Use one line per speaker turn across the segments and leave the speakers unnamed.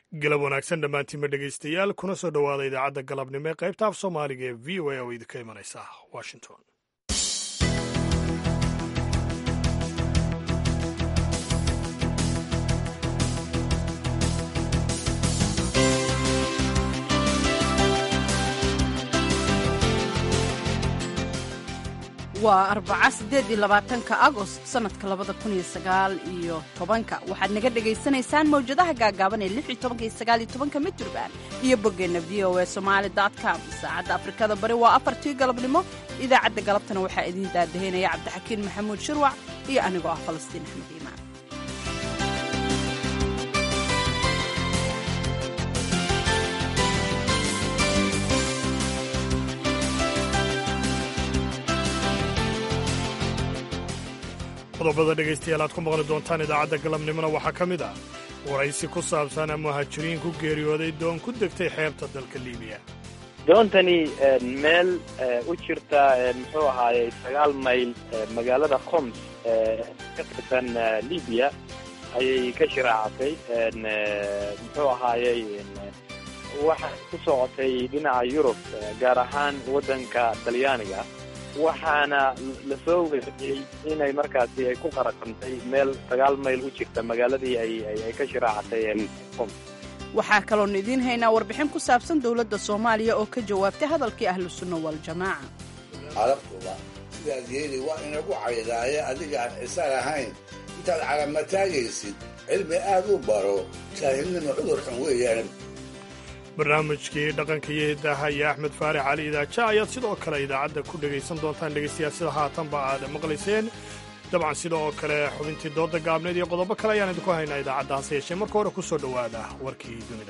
galab wanaagsan dhammaantiinba dhegaystayaal kuna soo dhowaada idaacadda galabnimo ee qaybta af soomaaliga ee v o a oo idinka imanaysa washington
waa arbaca siddeed iyo labaatanka agost sannadka labada kun iyo sagaal iyo tobanka waxaad naga dhegaysanaysaan mawjadaha gaagaaban ee lix iyo tobanka iyo sagaal iyo tobanka midraband iyo boggeenna v o a somaali dot com saacadda afrikada bari waa afartii galabnimo idaacadda galabtana waxaa idiin daadahaynaya cabdixakiin maxamuud shirwac iyo anigoo ah falastiin axmed iimaan
qodobada dhegaystayaal aad ku maqli doontaan idaacadda galabnimona waxaa ka mid ah waraysi ku saabsan muhaajiriin ku geeriyooday doon ku degtay xeebta dalka liibiya
doontani meel u jirta muxuu ahaayey sagaal mayl magaalada qoms ka tirsan libiya ayay ka shiraacatay muxuu ahaayey waxay ku socotay dhinaca yurub gaar ahaan waddanka talyaaniga waxaana lasoo weeriyey inay markaasi ay ku qaraqantay meel sagaal mayl u jirta magaaladii ay ka shiraacatay qoms
waxaa kaloonu idiin haynaa warbixin ku saabsan dowladda soomaaliya oo ka jawaabtay hadalkii ahlu sunna waljamaaca
carabtuba sidaad yeeli waa inagu caydaaye adigaan cisar ahayn intaad calamataagaysid cilmi aad u baro jaahilnima cudur xun weeyaan
barnaamijkii dhaqanka iyo hidaha iyo axmed faarix cali idaaja ayaad sidoo kale idaacadda ku dhegaysan doontaan dhegaystayaal sida haatanba aad maqlayseen dabcan sida oo kale xubintii dooda gaabneed iyo qodobo kale ayaan idinku haynaa idaacadda hase yeeshee marka hore ku soo dhowaada warkii dunida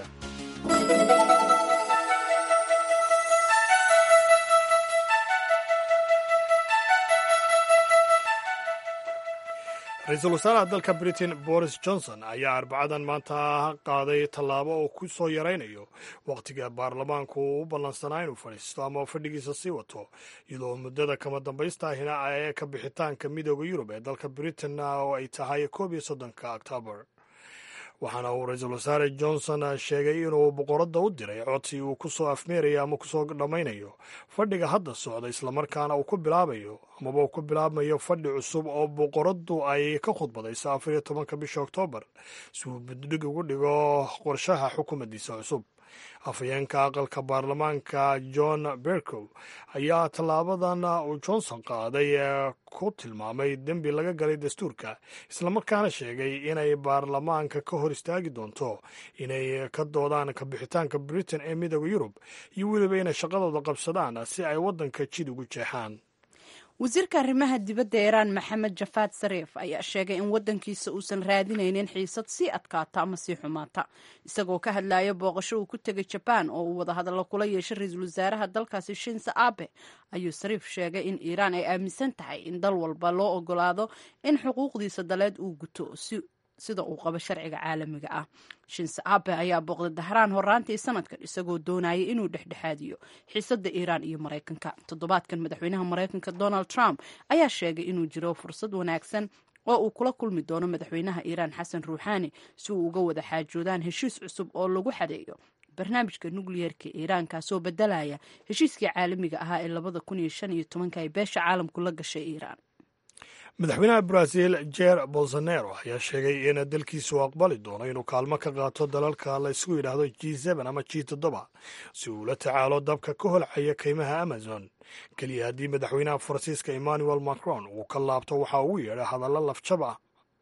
ra-iisul wasaaraha dalka britain boris johnson ayaa arbacadan maanta qaaday tallaabo oo ku soo yaraynayo wakhtiga baarlamaanku uu u ballansanaa inuu fadhiisto ama fadhigiisa sii wato iyadoo muddada kama dambaystaahina ee ka bixitaanka midooda yurub ee dalka britain oo ay tahay koob iyo soddonka octoobar waxaana uu ra-iisul wasaare johnson sheegay inuu boqoradda u diray codsi uu ku soo afmeerayo ama kusoo dhammaynayo fadhiga hadda socda islamarkaana uu ku bilaabayo amaba uu ku bilaabmayo fadhi cusub oo boqoraddu ay ka khudbadayso afar iyo tobanka bisha oktoobar si uu buddhig ugu dhigo qorshaha xukuumaddiisa cusub afhayeenka aqalka baarlamaanka john bercow ayaa tallaabadan uu johnson qaaday ku tilmaamay dembi laga galay dastuurka islamarkaana sheegay inay baarlamaanka ka hor istaagi doonto inay ka doodaan kabixitaanka britain ee midooda yurub iyo weliba inay shaqadooda qabsadaan si ay waddanka jid ugu jeexaan
wasiirka arrimaha dibadda iiraan maxamed jafaad sariif ayaa sheegay in waddankiisa uusan raadinaynin xiisad sii adkaata ama sii xumaata isagoo ka hadlaya booqasho uu ku tegay jabaan oo uu wadahadallo kula yeeshay ra-iisul wasaaraha dalkaasi shinse abe ayuu sariif sheegay in iiraan ay aaminsan tahay in dal walba loo ogolaado in xuquuqdiisa daleed uu guto si sida uu qabo sharciga caalamiga ah shinse abe ayaa booqday dahraan horaantii sanadkan isagoo doonayay inuu dhexdhexaadiyo xiisadda iiraan iyo maraykanka toddobaadkan madaxweynaha maraykanka donald trump ayaa sheegay inuu jiro fursad wanaagsan oo uu kula kulmi doono madaxweynaha iiraan xasan ruuxaani si uu uga wada xaajoodaan heshiis cusub oo lagu xadeeyo barnaamijka nukliyeerka iiraan kaasoo bedelaya heshiiskii caalamiga ahaa ee labada kun iyo shan iyo tobanka ay beesha caalamku la gashay iiraan
madaxweynaha brazil jer bolsonaro ayaa sheegay in dalkiisu aqbali doono inuu kaalmo ka qaato dalalka la ysku yidhaahdo g ama g toddoba si uu la tacaalo dabka ka holcaya kaymaha amazon keliya haddii madaxweynaha faransiiska emmanuel macron uu ka laabto waxa ugu yeedha hadallo lafjab ah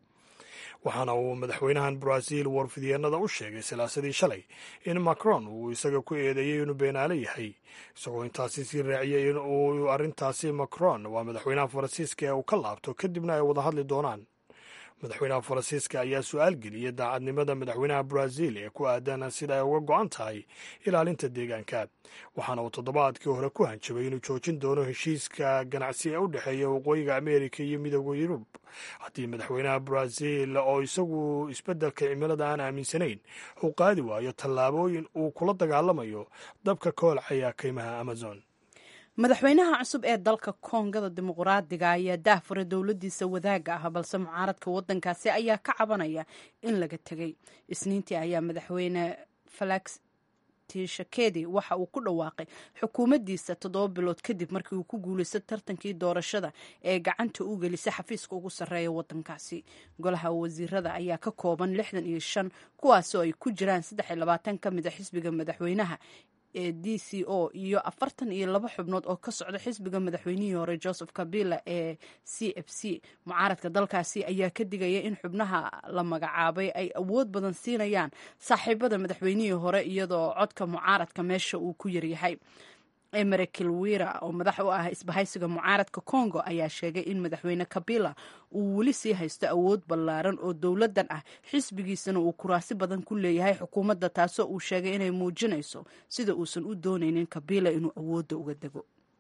waxaana uu madaxweynahan brazil warfidyeenada u sheegay salaasadii shalay in macron uu isaga ku eedeeyey inuu beenaale yahay isagoo intaasi sii raaciyey in uu arrintaasi macron waa madaxweynaha faransiiska ee uu ka laabto kadibna ay wada hadli doonaan madaxweynaha faransiiska ayaa su-aal geliyey daacadnimada madaxweynaha brazil ee ku aadan sida ay uga go-an tahay ilaalinta deegaanka waxaana uu toddobaadkii hore ku hanjabay inuu joojin doono heshiiska ganacsi ee u dhexeeya waqooyiga ameerika iyo midooda yurub haddii madaxweynaha brazil oo isagu isbeddelka cimilada aan aaminsanayn uu qaadi waayo tallaabooyin uu kula dagaalamayo dabka ka holcaya kaymaha amazon
madaxweynaha cusub ee dalka koongada dimuqraadiga ayaa daahfuray dowladiisa wadaaga ah balse mucaaradka wadankaasi ayaa ka cabanaya in laga tegay isniintii ayaa madaxweyne falax tishakedi waxa uu ku dhawaaqay xukuumaddiisa toddoba bilood kadib markii uu ku guulaystay tartankii doorashada ee gacanta u gelisay xafiiska ugu sarreeya wadankaasi golaha wasiirada ayaa ka kooban lixdan iyo shan kuwaasoo ay ku jiraan saddex iyo labaatan ka mid a xisbiga madaxweynaha ee d c o iyo afartan iyo laba xubnood oo ka socda xisbiga madaxweynihii hore joseph kabila ee c f c mucaaradka dalkaasi ayaa ka digaya in xubnaha la magacaabay ay awood badan siinayaan saaxiibada madaxweynihii hore iyadoo codka mucaaradka meesha uu ku yaryahay emere kilwira oo madax u ah isbahaysiga mucaaradka congo ayaa sheegay in madaxweyne kabila uu weli sii haysto awood ballaaran oo dowladan ah xisbigiisana uu kuraasi badan ku leeyahay xukuumadda taasoo uu sheegay inay muujinayso sida uusan u doonaynin kabila inuu awoodda uga dego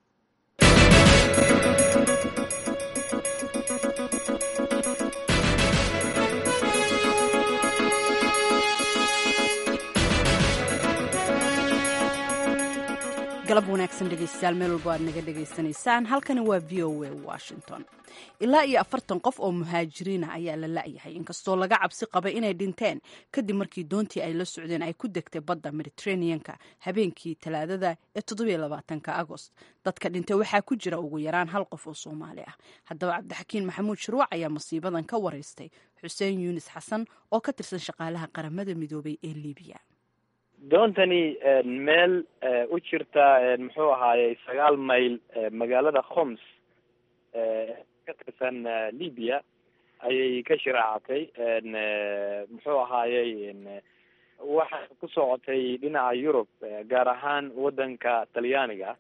galab wanaagsan dhegeystayaal meel walbo aad naga dhegaysanaysaan halkani waa v o a washington ilaa iyo afartan qof oo muhaajiriina ayaa la la'yahay inkastoo laga cabsi qabay inay dhinteen kadib markii doontii ay la socdeen ay ku degtay badda mediteraneanka habeenkii talaadada ee toddobiyo labaatanka agost dadka dhintay waxaa ku jira ugu yaraan hal qof oo soomaali ah haddaba cabdixakiin maxamuud shirwac ayaa masiibadan ka waraystay xuseen yuunis xasan oo ka tirsan shaqaalaha qaramada midoobay ee libiya
doontani meel u jirta muxuu ahaayey sagaal mayl magaalada homs ka tirsan libya ayay ka shiraacatay muxuu ahaayey waxay ku socotay dhinaca yurub gaar ahaan wadanka talyaaniga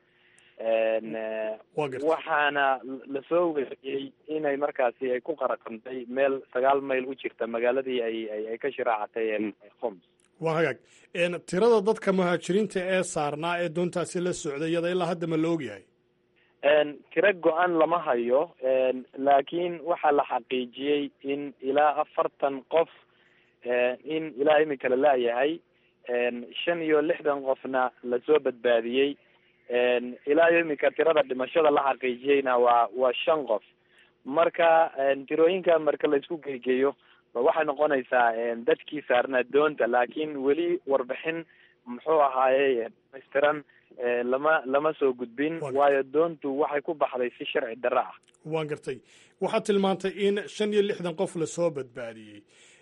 waxaana lasoo weriyey inay markaasi ay ku qaraqantay meel sagaal mayl u jirta magaaladii ay ay ka shiraacatay homs
waa hagaag tirada dadka muhaajiriinta ee saarnaa ee doontaasi la socday iyada ilaa hadda ma la ogyahay
tiro go-an lama hayo laakiin waxaa la xaqiijiyey in ilaa afartan qof in ilaa imika la laayahay shan iyo lixdan qofna lasoo badbaadiyey ilaa iyo imika tirada dhimashada la xaqiijiyeyna waa waa shan qof marka tirooyinka marka laisku geegeeyo waxay noqonaysaa dadkii saarnaa doonta laakiin weli warbixin muxuu ahaaye dhamaystiran lama lama soo gudbin waayo doontu waxay ku baxday si sharci darro ah
waan gartay waxaad tilmaantay in shan iyo lixdan qof lasoo badbaadiyey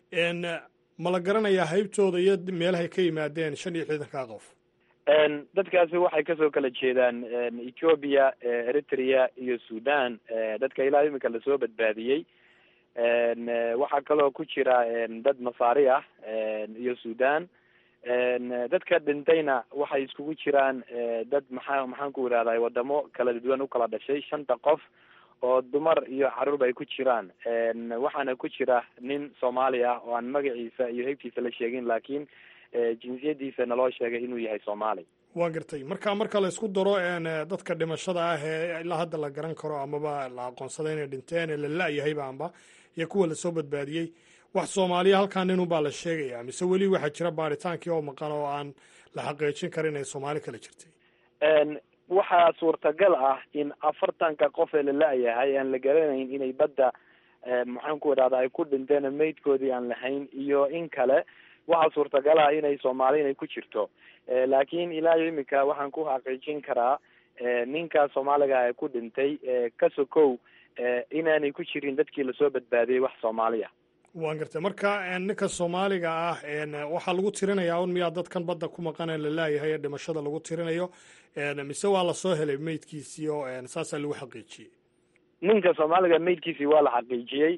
ma la garanayaa haybtooda iyo meelahay ka yimaadeen shan iyo lixdankaa qof
dadkaasi waxay kasoo kala jeedaan ethoobia eritrea iyo sudan dadka ilaa imika lasoo badbaadiyey waxaa kaloo ku jira dad masaari ah iyo sudan dadka dhintayna waxay iskugu jiraan dad maxaa maxaan ku idhahday wadamo kala duwan ukala dhashay shanta qof oo dumar iyo caruurba ay ku jiraan waxaana ku jira nin soomaali ah oo aan magaciisa iyo heybtiisa la sheegin laakiin jinsiyadiisa naloo sheegay inuu yahay soomaali
waa gartay marka marka la isku daro dadka dhimashada ah ee ilaa hadda la garan karo amaba la aqoonsaday inay dhinteen ee la la-yahayba amba iyo kuwa lasoo badbaadiyey wax soomaaliya halkaa nin unbaa la sheegaya mise weli waxaa jira baaritaankii oo maqan oo aan la xaqiijin karin inay soomaali kala jirtay
waxaa suurtagal ah in afartanka qof ee la la-yahay aan la garanayn inay badda maxaan ku idhahda ay ku dhinteen maydkoodii aan lahayn iyo in kale waxaa suurtagal ah inay soomaali inay ku jirto laakiin ilaa iyo imika waxaan ku xaqiijin karaa ninka soomaaliga ee ku dhintay ka sokow inaanay ku jirin dadkii lasoo badbaadiyey wax soomaaliya
waan gartay marka ninka soomaaliga ah waxaa lagu tirinayaa un miyaa dadkan badda ku maqan ee la laayahay ee dhimashada lagu tirinayo mise waa lasoo helay meydkiisii oo saasaa lagu xaqiijiyey
ninka soomaaliga meydkiisii waa la xaqiijiyey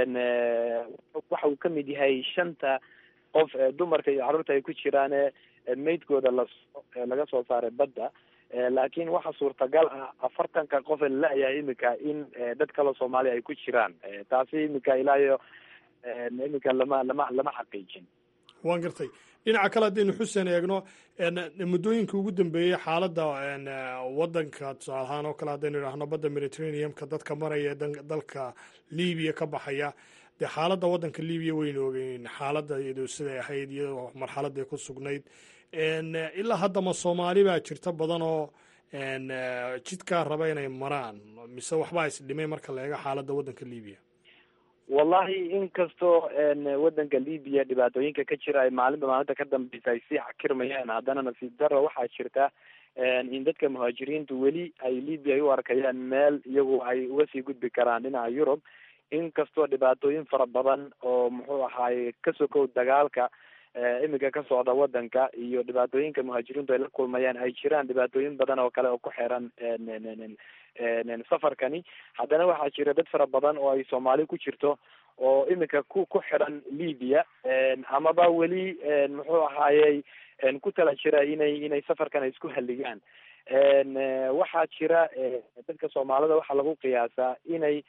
waxa uu kamid yahay shanta qof dumarka iyo carruurta ay ku jiraan meydkooda lasoo laga soo saaray badda laakiin waxa suurtagal ah afartanka qof ee la la-yahay imika in dad kaloo soomaaliya ay ku jiraan taasi imika ilaa iyo imika lama lama lama xaqiijin
waan gartay dhinaca kale haddaynu xuseen eegno muddooyinka ugu dambeeyey xaaladda waddanka tusaale ahaan oo kale haddaynu idhaahno badda mediterraneumka dadka maraya dalka libiya ka baxaya dee xaaladda waddanka libiya waynu ogeyn xaaladda iyadoo siday ahayd iyadoo marxaladday ku sugnayd ilaa haddama soomaali baa jirta badan oo jidkaa raba inay maraan mise waxbaa isdhimay marka la eego xaaladda waddanka libiya
wallahi inkastoo waddanka libiya dhibaatooyinka ka jira ay maalinba maalinta ka dambeysa ay sii xakirmayaan haddana nasiib daro waxaa jirta in dadka muhaajiriintu weli ay libya ay u arkayaan meel iyagu ay uga sii gudbi karaan dhinaca yurub inkastoo dhibaatooyin fara badan oo muxuu ahaaye ka sokow dagaalka imika ka socda wadanka iyo dhibaatooyinka muhaajiriintu ay la kulmayaan ay jiraan dhibaatooyin badan oo kale oo ku xiran safarkani haddana waxaa jira dad fara badan oo ay soomaali ku jirto oo imika ku ku xiran libya amaba weli muxuu ahaayey ku tala jira inay inay safarkan ay isku halligaan waxaa jira dadka soomaalida waxaa lagu qiyaasaa inay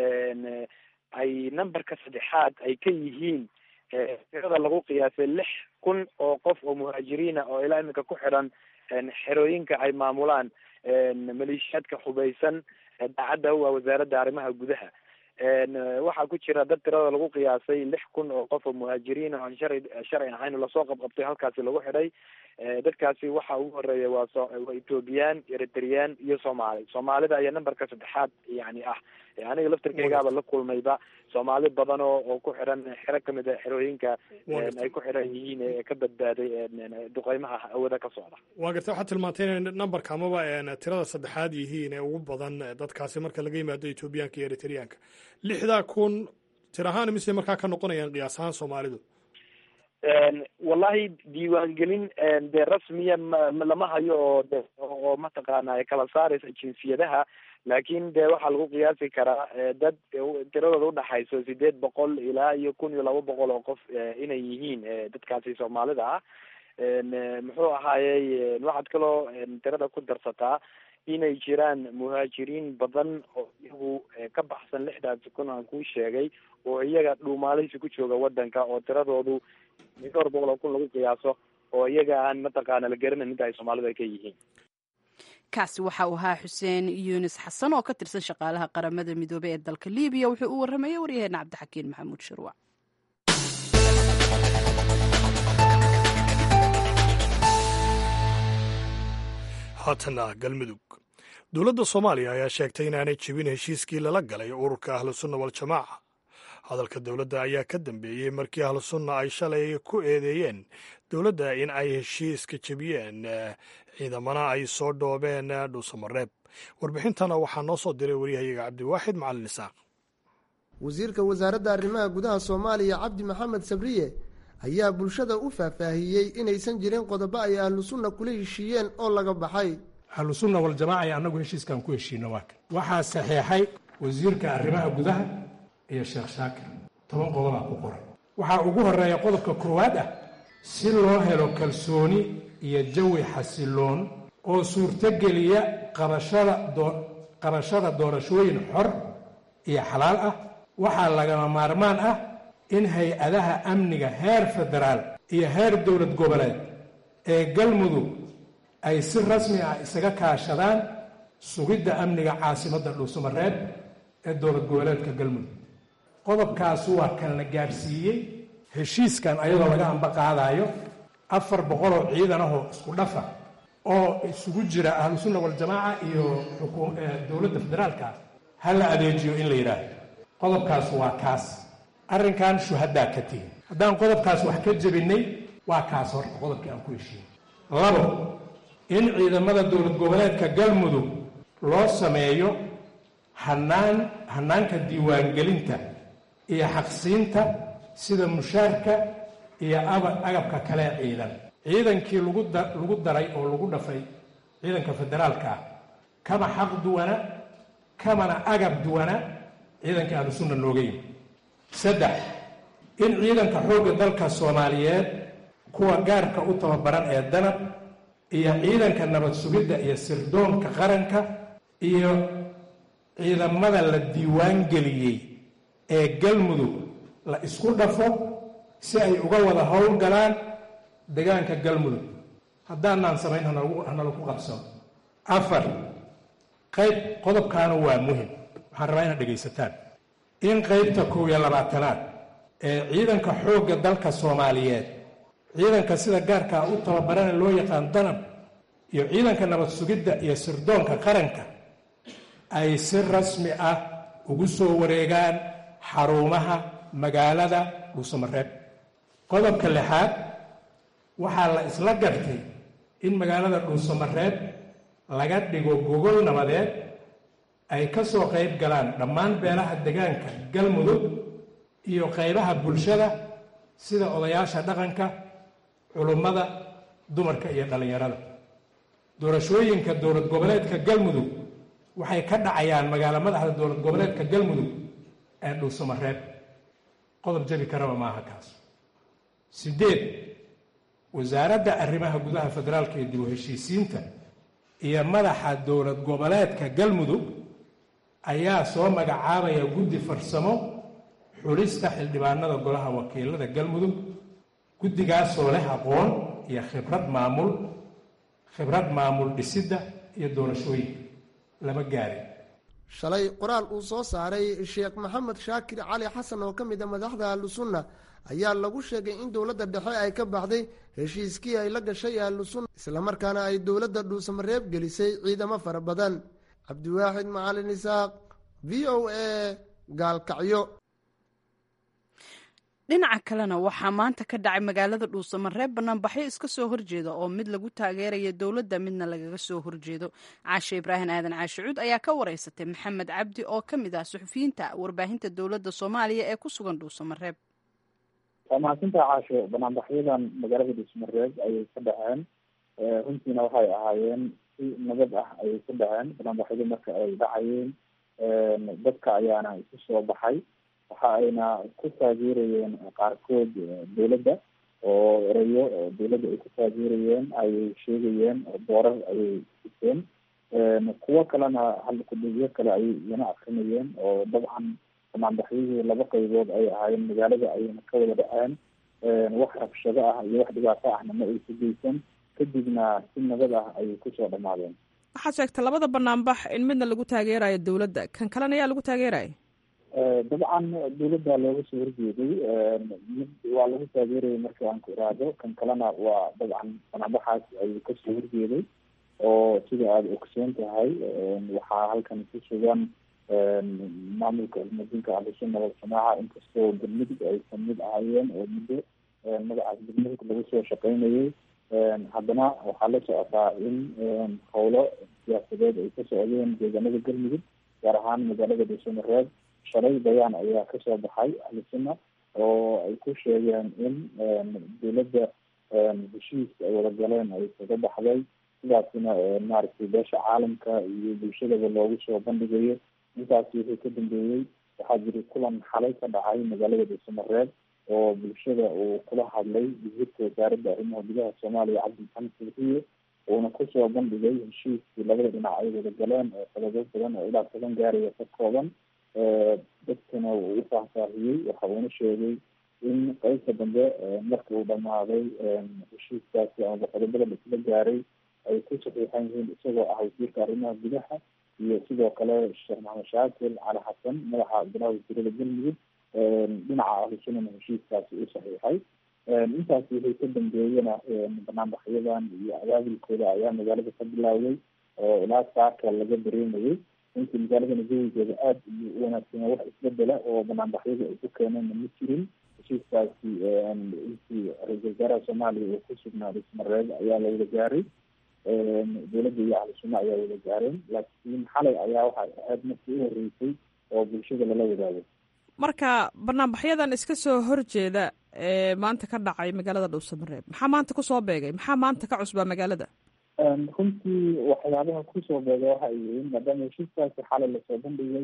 ay numberka saddexaad ay ka yihiin tirada lagu qiyaasay lix kun oo qof oo muhaajiriina oo ilaa iminka ku xidhan xerooyinka ay maamulaan maleeshiyaadka hubaysan daacadda u ah wasaaradda arrimaha gudaha waxaa ku jira dad tirada lagu qiyaasay lix kun oo qof oo muhaajiriin oo aan sharci sharci ahayn lasoo qabqabtay halkaasi lagu xidhay dadkaasi waxa ugu horeeya waa so waa ethoobiyan eritreyaan iyo soomaali soomaalida ayaa numberka saddexaad yani ah aniga laftirkeygaaba la kulmayba soomaali badan oo oo ku xiran xero kamid a xerooyinka ay ku xiran yihiin ee ka badbaaday duqeymaha hawada ka socda
waa garta waxaad tilmaantay inay numberka amaba tirada saddexaad yihiin ee ugu badan dadkaasi marka laga yimaado ethoobiyaanka iyo eritreyaanka lixdaa kun tir ahaan mise markaa ka noqonayaan qiyaas ahaan soomaalidu
wallahi diiwaangelin dee rasmiya ma lama hayo oo de oo mataqaana kala saaraysa jinsiyadaha laakin de waxaa lagu qiyaasi karaa dad tiradooda udhaxayso sideed boqol ilaa iyo kun iyo laba boqol oo qof inay yihiin dadkaasi soomaalida ah muxuu ahaayey waxaad kaloo tirada ku darsataa inay jiraan muhaajiriin badan oo iyagu ka baxsan lixdaasi kun aan kuu sheegay oo iyaga dhuumaalihisi ku jooga wadanka oo tiradoodu dhowr boqol oo kun lagu qiyaaso oo iyaga aan mataqaana la garanayn inta ay soomaalida ka yihiin
kaasi waxa uu ahaa xuseen yunis xasan oo ka tirsan shaqaalaha qaramada midoobey ee dalka libiya wuxuu u warramayay waryaheena cabdixakiin maxamuud shirwac
haatana galmudug dowladda soomaaliya ayaa sheegtay inaanay jebin heshiiskii lala galay ururka ahlusunna waljamaaca hadalka dowladda ayaa ka dambeeyey markii ahlusunna ay shalay ku eedeeyeen dowladda in ay heshiiska jebiyeen ciidamana ay soo dhoobeen dhuusamareeb warbixintana waxaa noo soo diray waryahayaga cabdiwaaxid macalin isaaq
wasiirka wasaaradda arrimaha gudaha soomaaliya cabdi maxamed sabriye ayaa bulshada u faahfaahiyey inaysan jirin qodobo ay ahlu sunna kula heshiiyeen oo laga baxay
ahlu sunna waljamaaca ee annagu heshiiskan ku heshiino waa kan waxaa saxeexay wasiirka arrimaha gudaha iyo sheekh shaakir toban qodobaa ku qoran waxaa ugu horeeya qodobka koowaad ah si loo helo kalsooni iyo jawi xasiloon oo suurtogeliya qabashada qabashada doorashooyin xor iyo xalaal ah waxaa lagama maarmaan ah in hay-adaha amniga heer federaal iyo heer dowlad goboleed ee galmudug ay si rasmi ah isaga kaashadaan sugidda amniga caasimadda dhuusamareeb ee dowlad goboleedka galmudug qodobkaas waa kan la gaadhsiiyey heshiiskan ayadoo laga amba qaadaayo afar boqoloo ciidan ahoo isku dhafa oo isugu jira ahlusunna waljamaaca iyo dowladda federaalka ha la adeejiyo in la yidhaahdo qodobkaas waa kaas arrinkan shuhadaa ka tihin haddaan qodobkaas wax ka jebinay waa kaas horta qodobkii aan ku heshiinay labo in ciidamada dowlad goboleedka galmudug loo sameeyo hanaan hanaanka diiwaangelinta iyo xaqsiinta sida mushaarka iyo aba agabka kale ciidan ciidankii lagu da lagu daray oo lagu dhafay ciidanka federaalka ah kama xaq duwana kamana agab duwana ciidanka ahlusunna nooga yimi saddex in ciidanka xoogga dalka soomaaliyeed kuwa gaarka u tababaran ee danab iyo ciidanka nabad sugidda iyo sirdoonka qaranka iyo ciidamada la diiwaan geliyey ee galmudug la isku dhafo si ay uga wada howlgalaan degaanka galmudug haddaanaan samayn hanala ku qabsano afar qayb qodobkaana waa muhim waxaan rabaa inaad dhegaysataan in qaybta kow iyo labaatanaad ee ciidanka xoogga dalka soomaaliyeed ciidanka sida gaarkaa u tababarana loo yaqaan danab iyo ciidanka nabad sugidda iyo sirdoonka qaranka ay si rasmi ah ugu soo wareegaan xarumaha magaalada dhuusamareeb qodobka lixaad waxaa la isla gartay in magaalada dhuusamareeb laga dhigo gogol nabadeed ay ka soo qayb galaan dhammaan beelaha degaanka galmudug iyo qaybaha bulshada sida odayaasha dhaqanka culummada dumarka iyo dhallinyarada doorashooyinka dowlad goboleedka galmudug waxay ka dhacayaan magaalo madaxda dowlad goboleedka galmudug ee dhuusamareeb qodob jabi karaba maaha kaas sideed wasaaradda arrimaha gudaha federaalka iyo dib u heshiisiinta iyo madaxa dowlad goboleedka galmudug ayaa soo magacaabaya guddi farsamo xulista xildhibaanada golaha wakiilada galmudug guddigaasoo leh aqoon iyo khibrad maamul khibrad maamul dhisidda iyo doorashooyinka lama gaarin
shalay qoraal uu soo saaray sheekh maxamed shaakir cali xasan oo ka mid a madaxda ahlusunna ayaa lagu sheegay in dowladda dhexe ay ka baxday heshiiskii ay la gashay ahlusunna islamarkaana ay dowladda dhuusamareeb gelisay ciidamo fara badan cabdiwaaxid macalin isaaq v o a gaalkacyo
dhinaca kalena waxaa maanta ka dhacay magaalada dhuusamareeb banaanbaxyo iska soo horjeeda oo mid lagu taageeraya dowladda midna lagaga soo horjeedo caashe ibraahim aadan caashe cuud ayaa ka wareysatay maxamed cabdi oo ka mid ah suxufiyiinta warbaahinta dowladda soomaaliya ee ku sugan dhuusamareeb
waa mahadsantaha caasho banaanbaxyadan magaalada dhuusamareeb ayay ka dhaceen runtiina waxay ahaayeen si nabad ah ayay ka dhaceen banaanbaxyadu marka ay dhacayeen dadka ayaana isu soo baxay waxa ayna ku taageerayeen qaarkood dowladda oo erayo dowladda ay ku taageerayeen ayay sheegayeen boorar ayay dhiseen kuwo kalena halkudhigyo kale ayay iyana akrinayeen oo dabcan banaanbaxyadii laba qaybood ay ahaayeen magaalada ayayna ka wada dhaceen wax rabshado ah iyo wax dhibaato ahna ma aysa geysan kadibna si nabad ah ayay kusoo dhamaadeen
waxaad sheegtay labada banaanbax in midna lagu taageerayo dowladda kan kalena ayaa lagu taageeraya
dabcan dowladda looga soo horjeeday mid waa lagu taageerayay marka aan ku iraahdo kan kalena waa dabcan banaanbaxaas ayuu kasoo horjeeday oo sida aada ogsoon tahay waxaa halkan ku sugan maamulka ilmadinka ahlusunna waljamaaca inkastoo galmudug ay kamid ahaayeen oo muddo magacaas galmudug lagu soo shaqeynayay haddana waxaa la socotaa in howlo siyaasadeed ay ka socdeen deegaanada galmudug gaar ahaan magaalada dhuusamareeb shalay bayaan ayaa kasoo baxay ahlusunna oo ay ku sheegeen in dowladda heshiis ay wada galeen ay kaga baxday sidaasina maaragtay beesha caalamka iyo bulshadaba loogu soo bandhigayo intaasi wixii ka dambeeyey waxaa jiri kulan xalay ka dhacay magaalada dhuusamareeb oo bulshada uu kula hadlay wasiirka wasaaradda arrimaha gudaha soomaaliya cabdi maxamed sulxiye uuna kusoo bandhigay heshiiskii labada dhinac ay wada galeen oo sababo badan oo ilaa toban gaaraya ka kooban dadkana uu u faahfaahiyey waxa uuna sheegay in qeybta dambe marka uu dhamaaday heshiiskaasi ama qodobada laisla gaaray ay ku saxiixan yihiin isagoo ah wasiirka arrimaha gudaha iyo sidoo kale sheekh maxamed shaakir cali xasan madaxa golaha wasiirada galmudug dhinaca ahlusunnana heshiiskaasi u saxiixay intaasi wixii ka dambeeyena banaanbaxyadan iyo abaabulkooda ayaa magaalada ka bilaawday oo ilaa saaka laga dareemayay intii magaaladana jawigeeda aada iyo u wanaagsanya wax isbedela oo banaanbaxyadu ay ku keeneenna ma jirin heshiiskaasi intii ra-isul wasaaraha soomaaliya uu ku sugnaa dhismareeb ayaa la wada gaaray dowladda iyo ahlu sunna ayaa wada gaareen laakiin xalay ayaa waxay ahayd markii u horeysay oo bulshada lala wadaago
marka banaanbaxyadan iska soo horjeeda ee maanta ka dhacay magaalada dhuusamareeb maxaa maanta kusoo beegay maxaa maanta ka cusbaa magaalada
runtii waxyaabaha kusoo beega waxa ay yihiin maadaama heshiiskaasi xalay lasoo bandhigay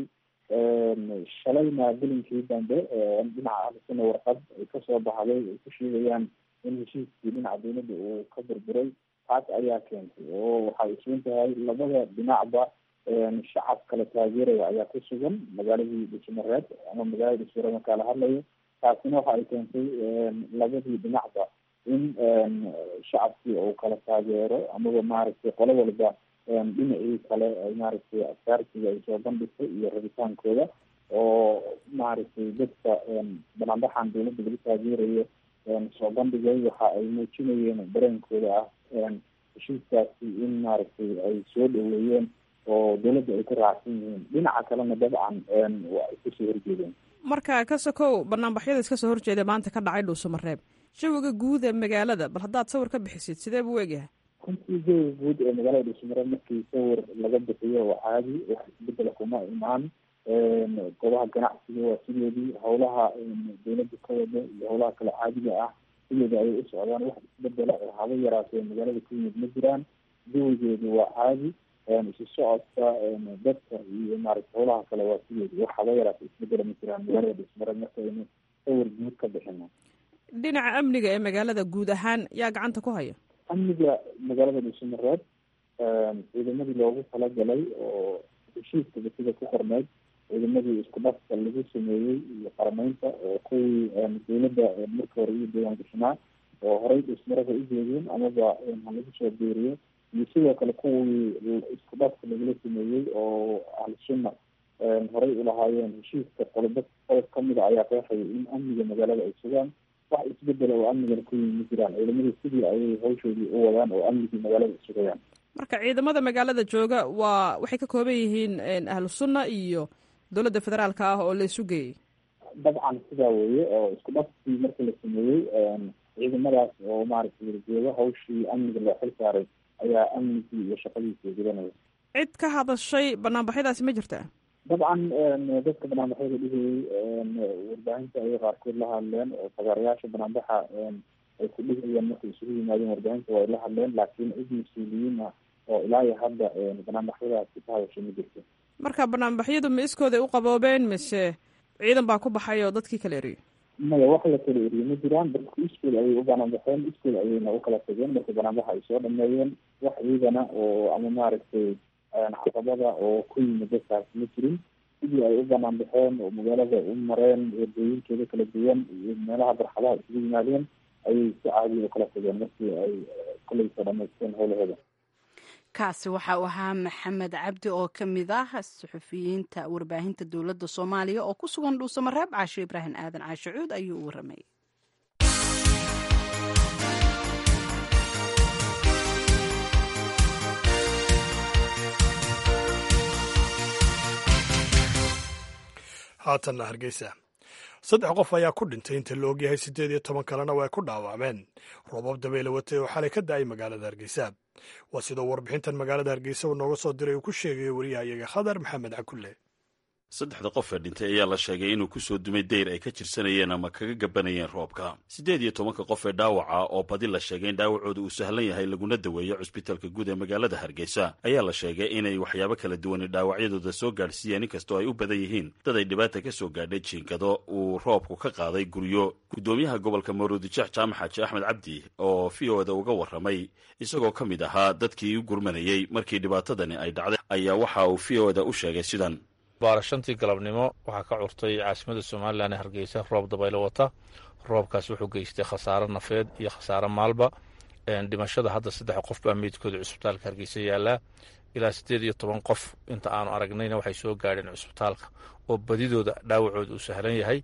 shalayna bilinkii dambe dhinaca ahlusuna warqad ay kasoo baxday ay ku sheegayaan in heshiiskii dhinaca dowladda uu ka burburay taas ayaa keentay oo waxay isugan tahay labada dhinacba shacab kala taageeraya ayaa ku sugan magaaladii dhuusamareeb ama magaalada dhuusamareeb markaa la hadlayo taasina waxa ay keentay labadii dhinacba in shacabkii uu kala taageero amaba maaragtay qolo walba dhinacii kale maaragtay askaartiga ay soo bandhigtay iyo rabitaankooda oo maaragtay dadka banaanbaxan dowladda lagu taageerayo soo bandhigay waxa ay muujinayeen dareenkooda ah heshiiskaasi in maaragtay ay soo dhaweeyeen oo dowladda ay ka raacsan yihiin dhinaca kalena dabcan waa ay kasoo horjeedeen
marka ka sokow banaanbaxyada iska soo horjeeda maanta ka dhacay dhuusamareeb jawiga guud ee magaalada bal haddaad sawir ka bixisid sidee buu egyahay
runtii jawiga guud ee magaalada dhuusamareeb markii sawir laga bixiyo waa caadi wax isbedela kuma imaan goobaha ganacsiga waa sideedii howlaha dowladda ka wada iyo howlaha kale caadiga ah sideeda ayay u socdaan wax isbedela oo haba yaraatee magaalada ku yimid ma jiraan jawigeedu waa caadi isu socodka dadka iyo maaragta howlaha kale waa sideedi wax haba yaraatee isbedela ma jiraan magaalada dhuusamareeb markaynu sawir guud ka bixino
dhinaca amniga ee magaalada guud ahaan yaa gacanta ku haya
amniga magaalada dhuusamareeb ciidamadii loogu talagalay oo heshiiskaba sida ku qorneyd ciidamadii isku dhafka lagu sameeyey iyo qarameynta oo kuwii dowladda marka hore iyo deegaan gashanaa oo horey dhuusmarada u jeedeen amaba halagu soo beeriyo iyo sidoo kale kuwii isku dhafka lagula sameeyey oo ahlusunna horey ulahaayeen heshiiska qolobo qodob kamida ayaa qeexaya in amniga magaalada ay sugaan wax isbedela oo amnigana ku yimi ma jiraan ciidamadii sidii ayay hawshoodii u wadaan oo amnigii magaalada sugayaan
marka ciidamada magaalada jooga waa waxay ka kooban yihiin ahlu sunna iyo dowladda federaalka ah oo la isu geeyey
dabcan sidaa weeye oo isku dhafkii markii la sameeyey ciidamadaas oo maaragtay jooga hawshii amniga loo xil saaray ayaa amnigii iyo shaqadiisii gudanaya
cid ka hadashay banaanbaxyadaasi ma jirtaa
dabcan dadka banaanbaxyada dhigayay warbaahinta ayay qaarkood la hadleen oo fagaarayaasha banaanbaxa ay ku dhigayaan markay isugu yimaadeen warbaahinta waa ay la hadleen laakiin cid mas-uuliyiin ah oo ilaa iyo hadda banaanbaxyadaasi ka hadashay ma jirto
marka banaanbaxyadu ma iskooday u qaboobeen mise ciidan baa ku baxay oo dadkii kala eriyey
maya wax la kala eriye ma jiraan dadku iskool ayay u banaanbaxeen iskool ayayna u kala tageen marka banaanbaxa ay soo dhameeyeen wax ciidana oo ama maaragtay caqabada oo ku yimid dadkaas ma jirin sidii ay u banaan baxeen oo magaalada u mareen wadooyinkeeda kala duwan iyo meelaha barxadaha isugu yimaadeen ayay si caadiya u kala tageen markii ay kolay soo dhamaysteen howlahooda
kaasi waxa uu ahaa maxamed cabdi oo ka mid ah suxufiyiinta warbaahinta dowladda soomaaliya oo ku sugan dhuusamareeb caashe ibraahim aadan caashe cuud ayuu u waramayay
haatanna hargeysa saddex qof ayaa ku dhintay inta la ogyahay siddeed iyo toban kalena way ku dhaawacmeen roobab dabeyle watay oo xalay ka da-ay magaalada hargeysa waa sidoo warbixintan magaalada hargeysa uu nooga soo diray uu ku sheegayo wariyahayaga khadar maxamed cakulle
saddexda qof ee dhintay ayaa la sheegay inuu ku soo dumay deyr ay ka jirsanayeen ama kaga gabanayeen roobka siddeed iyo tobanka qof ee dhaawaca oo badi la sheegay in dhaawacooda uu sahlan yahay laguna daweeyo cusbitaalka guud ee magaalada hargeysa ayaa la sheegay inay waxyaabo kala duwani dhaawacyadooda soo gaadhsiiyeen inkastoo ay u badan yihiin dad ay dhibaata ka soo gaadhay jiinkado uu roobku ka qaaday guryo guddoomiyaha gobolka maruudijeex jaamac xaaji axmed cabdi oo v o da uga warramay isagoo ka mid ahaa dadkii u gurmanayey markii dhibaatadani ay dhacday ayaa waxa uu v o da u sheegay sidan
baara shantii galabnimo waxaa ka curtay caasimada somalilan ee hargeysa roob dabaylo wata roobkaas wuxuu geystay khasaaro nafeed iyo khasaaro maalba dhimashada hadda saddex qof baa meydkooda cusbitaalka hargeysa yaallaa ilaa siddeed iyo toban qof inta aanu aragnayna waxay soo gaadheen cusbitaalka oo badidooda dhaawacooda uu sahlan yahay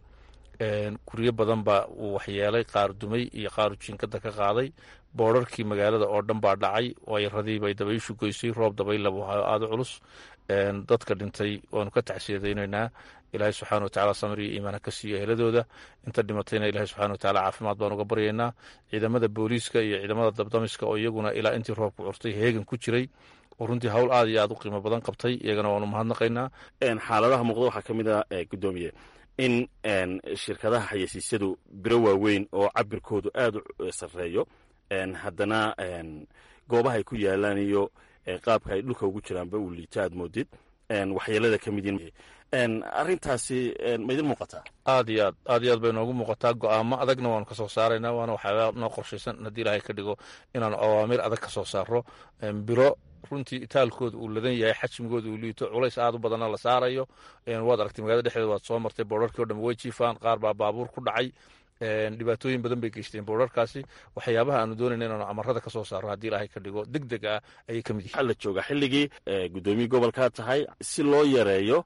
guryo badan baa uu waxyeelay qaar dumay iyo qaaru jiinkada ka qaaday boorarkii magaalada oo dhan baa dhacay wayradii bay dabayshu goysay roob dabaylabu aada culus dadka dhintay waanu ka tacsiyadaynaynaa ilaahay subxana watacala samir iyo iimaana ka siiyo eheladooda inta dhimatayna ilahay subxana watacala caafimaad baan uga baryaynaa ciidamada booliiska iyo ciidamada dabdamiska oo iyaguna ilaa intii roobku curtay heegan ku jiray oo runtii hawl aad iyo aad u qiimo badan qabtay iyagana waanu mahadnaqaynaa
xaaladaha muuqda waxaa ka mid ah gudoomiye in shirkadaha xayeysiisyadu biro waaweyn oo cabirkoodu aad u sarreeyo haddana goobaha ay ku yaalaan iyo qaabka ay dhulka ugu jiraanba uu liito aad moodid waxyeelada ka mid yihiin arrintaasi ma idin muuqataa
aad iyo aad aad iyo aad bay noogu muuqataa go-aamo adagna waanu ka soo saaraynaa waana waxyaaba noo qorshaysan haddii ilaahay ka dhigo inaanu awaamir adag ka soo saaro biro runtii itaalkooda uu ladan yahay xajmigooda uu liito culays aad u badanna la saarayo waad aragtay magaalada dhexdeeda waad soo martay boorarkii o dhan way jiifaan qaar baa baabuur ku dhacay dhibaatooyin badan bay geysteen boorarkaasi waxyaabaha aanu doonayna inaanu amarada ka soo saaro haddii ilaahay ka dhigo deg deg ah ayay ka mid yihiin
waxaa la joogaa xilligii guddoomiye gobolkaa tahay si loo yareeyo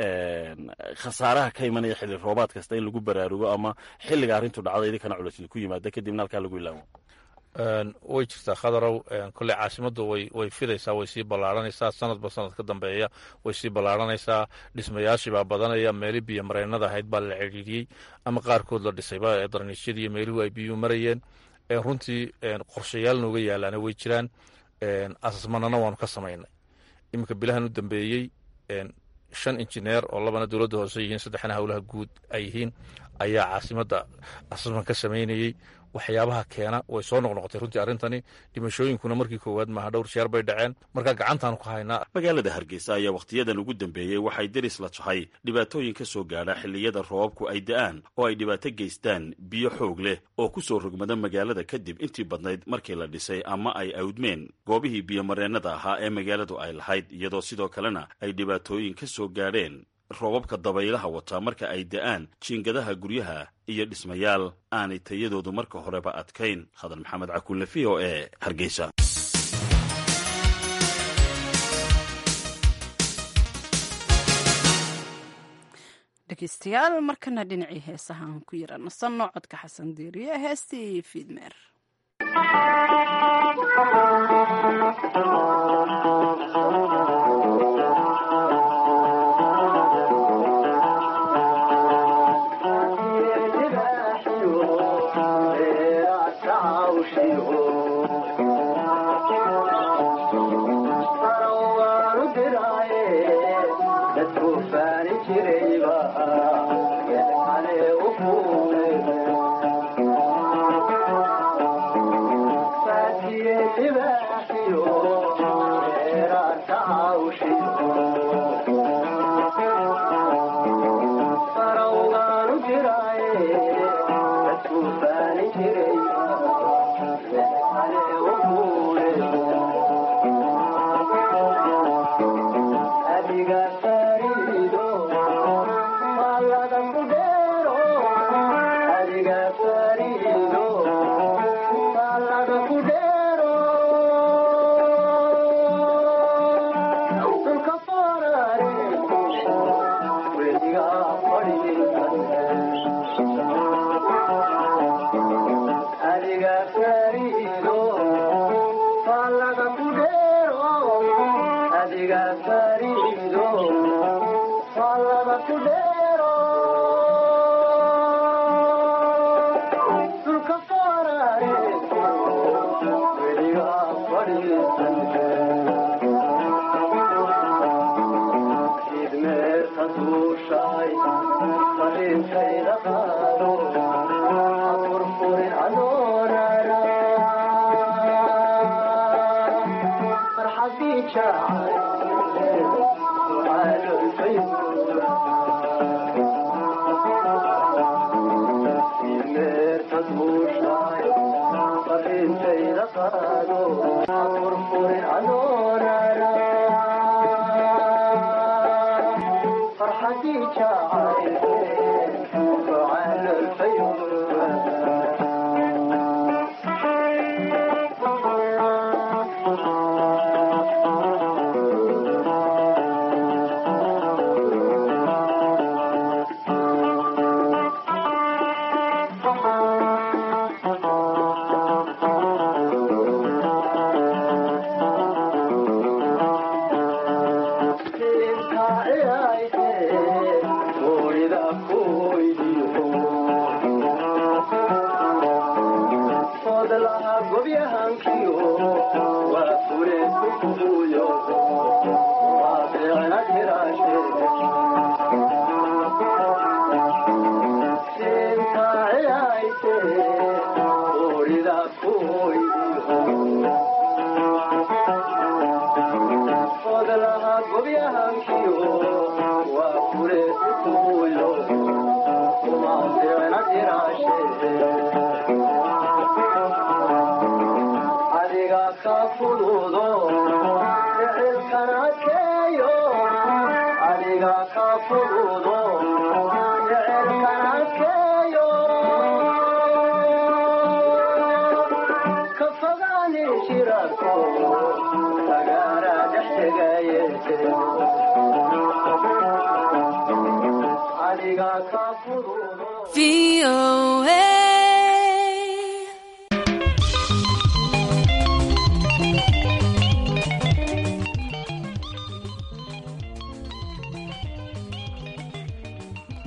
khasaaraha ka imanaya xilli roobaad kasta in lagu baraarugo ama xilliga arrintu dhacda idinkana culaysi ku yimaada kadibna halkaa lagu ilaamo
way jirtaa khadarow kolley caasimaddu way way fidaysaa way sii ballaaranaysaa sanadba sanad ka dambeeya way sii ballaaranaysaa dhismayaashii baa badanaya meeli biyo mareennada ahayd baa la cidhiidhiyey ama qaarkood la dhisayba ee darniisyadii iyo meeluhu ay biyuhu marayeen runtii qorshayaal nooga yaalaana way jiraan asasmanana waanu ka samaynay iminka bilahan u dambeeyey shan injineer oo labana dowladda hoose yihiin saddexna howlaha guud ay yihiin ayaa caasimadda asasman ka samaynayey waxyaabaha keena way soo noqnoqotay runtii arrintani dhimashooyinkuna markii koowaad maaha dhowr jeer bay dhaceen markaa gacantaanu ku haynaa
magaalada hargeysa ayaa wakhtiyadan ugu dambeeyey waxay deris la jahay dhibaatooyin ka soo gaadha xilliyada roobabku ay da'aan oo ay dhibaato geystaan biyo xoog leh oo ku soo rogmada magaalada kadib intii badnayd markii la dhisay ama ay awdmeen goobihii biyomareennada ahaa ee magaaladu ay lahayd iyadoo sidoo kalena ay dhibaatooyin ka soo gaadheen roobabka dabaylaha wataa marka ay da'aan jiingadaha guryaha iyo dhismayaal aanay tayadoodu marka horeba adkayn hadan maxamed cakulle v o e hargeysa
dhegeystayaal markana dhinacii heesaha aan ku yara nasanno codka xasan diiriye heestii fiidmeer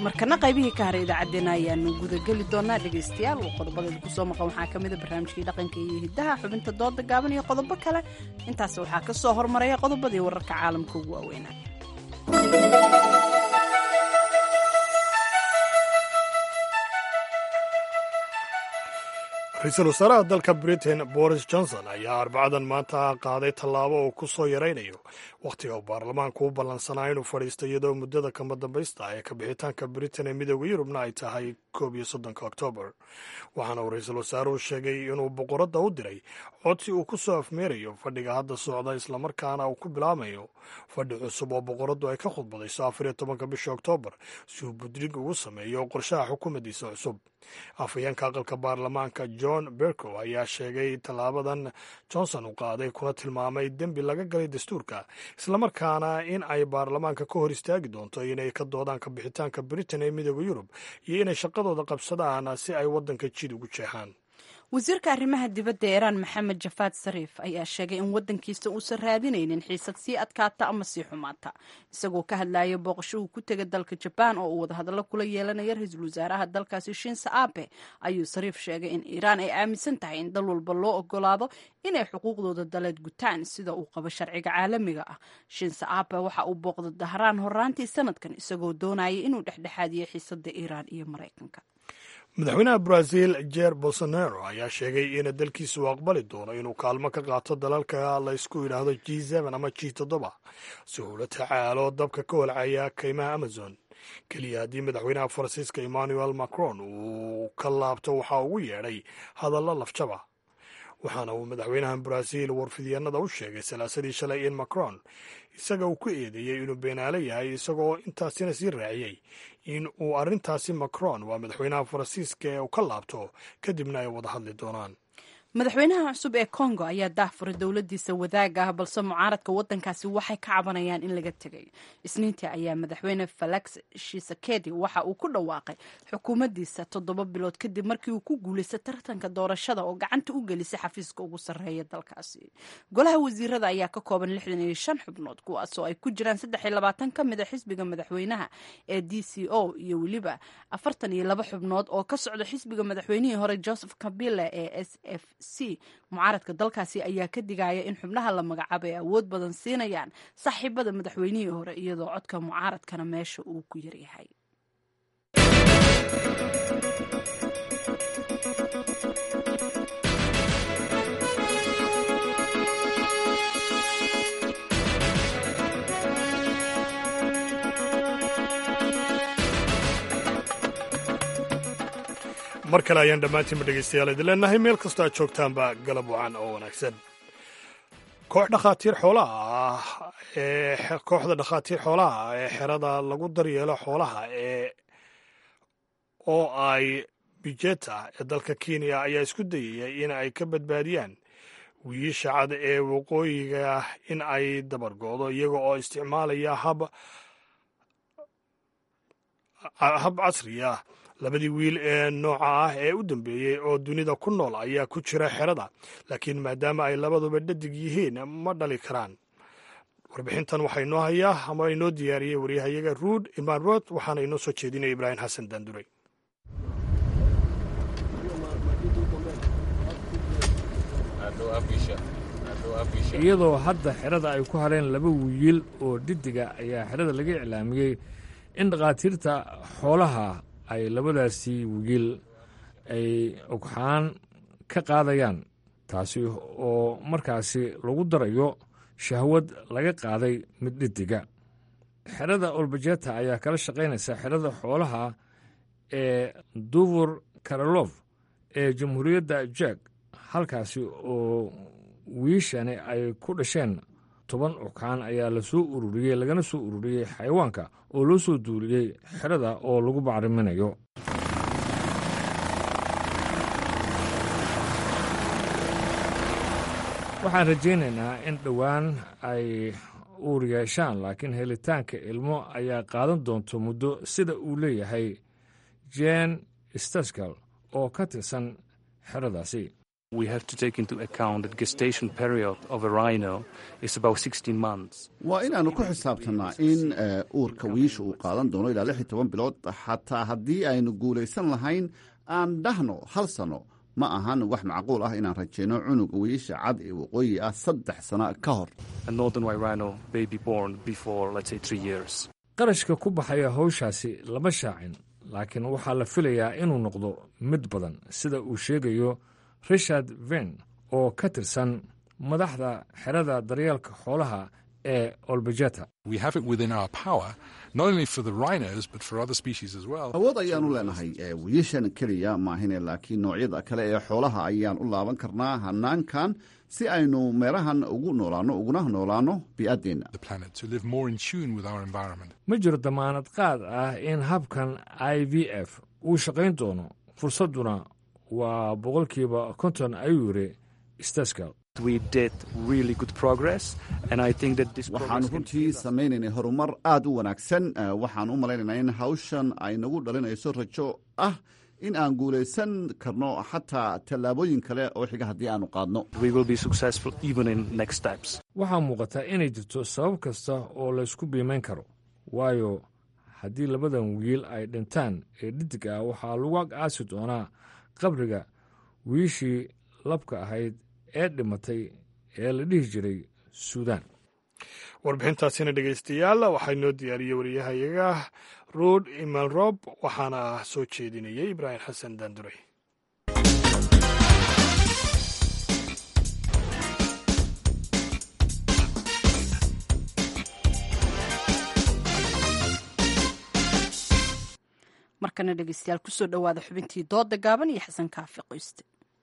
markana qaybihii ka haray idaacaddeenna ayaanu gudageli doonaa dhegaystayaal oo qodobadeeda kusoo maqan waxaa ka mida barnaamijkii dhaqanka iyo hiddaha xubinta dooda gaaban iyo qodobo kale intaas waxaa ka soo hormaraya qodobadii wararka caalamka ugu waaweynaa
ra-iisul wasaaraha dalka britain boris johnson ayaa arbacadan maanta qaaday tallaabo uu ku soo yaraynayo wakhtiga uu baarlamaanku u ballansanaa inuu fadhiisto iyadoo muddada kama dambaysta ee ka bixitaanka britain ee midooda yurubna ay tahay koob iyo soddonka oktoobar waxaana uu ra-iisul wasaaruhu sheegay inuu boqoradda u diray codsi uu ku soo afmeerayo fadhiga hadda socda islamarkaana uu ku bilaamayo fadhi cusub oo boqoraddu ay ka khudbadayso afar iyo tobanka bisha oktoobar si uu budrig ugu sameeyo qorshaha xukuumaddiisa cusub afhayeenka aqalka baarlamaanka john bercow ayaa sheegay tallaabadan johnson uu qaaday kuna tilmaamay dembi laga galay dastuurka islamarkaana in ay baarlamaanka ka hor istaagi doonto inay ka doodaan ka bixitaanka britain ee midooda yurub iyo inay shaqadooda qabsadaan si ay waddanka jid ugu jeexaan
wasiirka arrimaha dibadda iiraan maxamed jafaad sariif ayaa sheegay in waddankiisa uusan raadinaynin xiisad sii adkaata ama sii xumaata isagoo ka hadlaya booqasho uu ku tegay dalka jabaan oo uu wadahadallo kula yeelanaya ra-iisul wasaaraha dalkaasi shinsa abe ayuu sariif sheegay in iiraan ay aaminsan tahay in dal walba loo ogolaado inay xuquuqdooda daleed gutaan sida uu qabo sharciga caalamiga ah shinsa abe waxa uu booqda dahraan horaantii sanadkan isagoo doonaya inuu dhexdhexaadiyo xiisada iiraan iyo maraykanka
madaxweynaha brazil jer bolsonaro ayaa sheegay in dalkiisa uu aqbali doono inuu kaalmo ka qaato dalalka laysku yidhaahdo g ama g toddoba si uu la tacaalo dabka ka holcaya kaymaha amazon keliya haddii madaxweynaha faransiiska emmanuel macron uu ka laabto waxaa ugu yeedhay hadallo lafjaba waxaana uu madaxweynaha brazil warfidyaenada u sheegay salaasadii shalay in macron isaga uu ku eedeeyey inuu beenaale yahay isagoo intaasina sii raaciyey in uu arrintaasi macron waa madaxweynaha faransiiska ee uu ka laabto kadibna ay wada hadli doonaan
madaxweynaha cusub ee congo ayaa daahfuray dowladiisa wadaaga ah balse mucaaradka wadankaasi waxay ka cabanayaan in laga tegay isniintii ayaa madaxweyne felix shisekedi waxa uu ku dhawaaqay xukuumaddiisa toddoba bilood kadib markii uu ku guulaystay tartanka doorashada oo gacanta u gelisay xafiiska ugu sarreeya dalkaasi golaha wasiirada ayaa ka kooban lixdan iyo shan xubnood kuwaasoo ay ku jiraan saddex iyo labaatan ka mid a xisbiga madaxweynaha ee d c o iyo weliba afartan iyo laba xubnood oo ka socda xisbiga madaxweynihii hore joseph kabile ee s f c mucaaradka dalkaasi ayaa ka digaya in xubnaha la magacaabo ay awood badan siinayaan saaxiibada madaxweynihii hore iyadoo codka mucaaradkana meesha uu ku yaryahay
mar kale ayaan dhammaantiinba dhegaystayaal idin leenahay meel kastoo aad joogtaanba galab wacan oo wanaagsan koox dhakhaatiir xoolaha ah ee kooxda dhakhaatiir xoolaha ee xerada lagu daryeelo xoolaha ee oo ay bijeta ee dalka kenya ayaa isku dayaya in ay ka badbaadiyaan wiiisha cad ee waqooyiga in ay dabargoodo iyaga oo isticmaalaya hab hab casri ah labadii wiil ee nooca ah ee u dambeeyey oo dunida ku nool ayaa ku jira xerada laakiin maadaama ay labaduba dhadig yihiin ma dhali karaan warbixintan waxaa inoo hayaa ama inoo diyaariyey waryahayaga ruud imaan rood waxaana inoo soo jeedinaya ibraahim xasan daanduray
iyadoo hadda xerada ay ku hareen laba wiil oo dhiddiga ayaa xerada laga iclaamiyey in dhakhaatiirta xoolaha ay labadaasi wiil ay ogxaan ka qaadayaan taasi oo markaasi lagu darayo shahwad laga qaaday mid dhiddiga xerada olbajeta ayaa kala shaqaynaysa xerada xoolaha ee duvur karalof ee jamhuuriyadda jak halkaasi oo wiishani ay ku dhasheen toban ogxaan ayaa la soo ururiyey lagana soo ururiyey xayawaanka oo loo soo duuliyey xerada oo lagu bacriminayo waxaan rajaynaynaa in dhowaan ay uur yeeshaan laakiin helitaanka ilmo ayaa qaadan doonto muddo sida uu leeyahay jen staskal oo ka tirsan xeradaasi
waa inaannu ku xisaabtannaa in uurka wiisha uu qaadan doono ilaa lix iyo toban bilood xataa haddii aynu guulaysan lahayn aan dhahno hal sanno ma ahan wax macquul ah inaan rajayno cunuga wiisha cad ee waqooyi ah saddex sana ka hor
qarashka ku baxaya hawshaasi lama shaacin laakiin waxaa la filayaa inuu noqdo mid badan sida uu sheegayo richard ven oo ka tirsan madaxda xerada daryeelka xoolaha ee olbejeta
awood ayaanu leenahay wiilashan keliya maahine laakiin noocyada kale ee xoolaha ayaan u laaban karnaa hanaankan si aynu meelahan ugu noolaanno uguna noolaanno bii'addeenna
ma jiro damaanad qaad ah in habkan i v f uu shaqayn doono fursadduna waa boqolkiiba konton ayuu yidhi staskal
waxaannu runtii samaynaynay horumar aad u wanaagsan waxaan u malaynaynaa in hawshan ay nagu dhalinayso rajo ah in aan guulaysan karno xataa tallaabooyin kale oo xiga haddii aanu qaadno
waxaa muuqata inay jirto sabab kasta oo laysku biimayn karo waayo haddii labadan wiil ay dhintaan ee dhidig ah waxaa lagu ag aasi doonaa qabriga wiishii labka ahayd ee dhimatay ee la dhihi jiray suudaan
warbixintaasina dhegaystayaal waxaa inoo diyaariyey wariyahayaga ruud imalrob waxaana soo jeedinayay ibraahim xasan daanduray
markana dhegeystayaal kusoo dhowaada xubintii dooda gaaban iyo xasan kaafi qoyste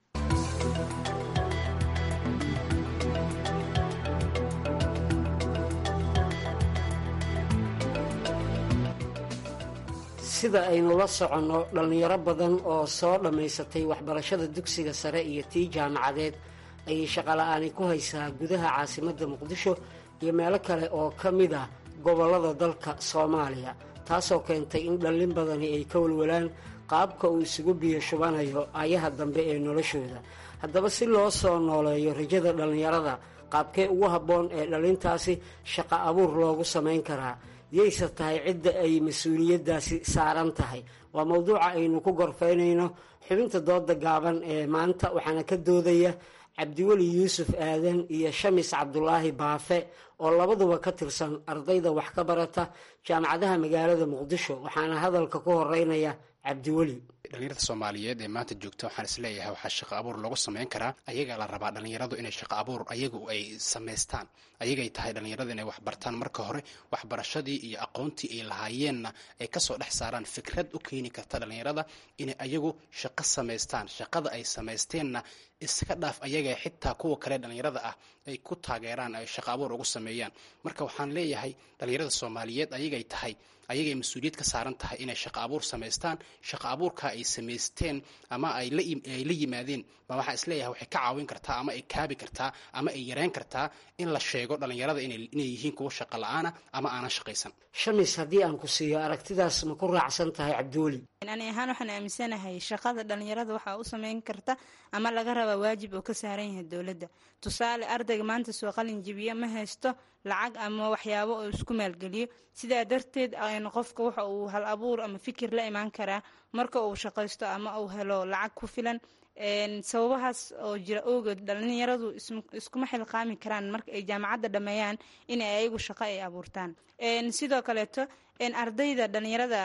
sida aynu la soconno dhallinyaro badan oo soo dhammaysatay waxbarashada dugsiga sare iyo tii jaamacadeed ayay shaqola'aani ku haysaa gudaha caasimadda muqdisho iyo meelo kale oo ka mid ah gobollada dalka soomaaliya taasoo keentay in dhallin badani ay ka walwalaan qaabka uu isugu biyo shubanayo ayaha dambe ee noloshooda haddaba si loo soo nooleeyo rajada dhallinyarada qaabkee ugu habboon ee dhallintaasi shaqo abuur loogu samayn karaa yayse tahay cidda ay mas-uuliyaddaasi saaran tahay waa mowduuca aynu ku gorfaynayno xubinta dooda gaaban ee maanta waxaana ka doodaya cabdiweli yuusuf aadan iyo shamis cabdulaahi baafe oo labaduba ka tirsan ardayda wax ka barata jaamacadaha magaalada muqdisho waxaana hadalka ku horeynaya cabdiweli
dhalinyarada soomaaliyeed ee maanta joogta waxaan isleeyahay waxaa shaqo abuur lagu samayn karaa ayagaa la rabaa dhalinyaradu inay shaqo abuur ayagu ay samaystaan ayagay tahay dhalinyarada inay wax bartaan marka hore waxbarashadii iyo aqoontii ay lahaayeenna ay kasoo dhex saaraan fikrad u keeni karta dhalinyarada inay ayagu shaqo samaystaan shaqada ay samaysteenna iska dhaaf ayaga xitaa kuwa kale dhalinyarada ah ay ku taageeraan ay shaqo abuur ugu sameeyaan marka waxaan leeyahay dhalinyarada soomaaliyeed ayagay tahay ayagay mas-uuliyad ka saaran tahay inay shaqo abuur samaystaan shaqo abuurka ay samaysteen ama ay la yimaadeen ba waxaa isleeyahay waxay ka caawin kartaa ama ay kaabi kartaa ama ay yareyn kartaa in la sheego dhalinyarada inay yihiin kuwa shaqo la-aana ama aanan shaqaysan
shamis haddii aan ku siiyo aragtidaas ma ku raacsan tahay cabdiweli
ani ahaan waxaan aaminsanahay shaqada dhalinyarada waxaa u sameyn karta ama laga rabaa waajib oo ka saaran yahay dowladda tusaale ardayga maanta soo qalin jibiya ma haysto lacag ama waxyaabo oo isku maalgeliyo sidaa darteed qofka waxa uu hal abuur ama fikir la imaan karaa marka uu shaqaysto ama uu helo lacag ku filan sababahaas oo jira ogood dhalinyaradu iskuma xilqaami karaan marka ay jaamacadda dhammeeyaan in ay ayagu shaqo ay abuurtaan sidoo kaleeto ardayda dhalinyarada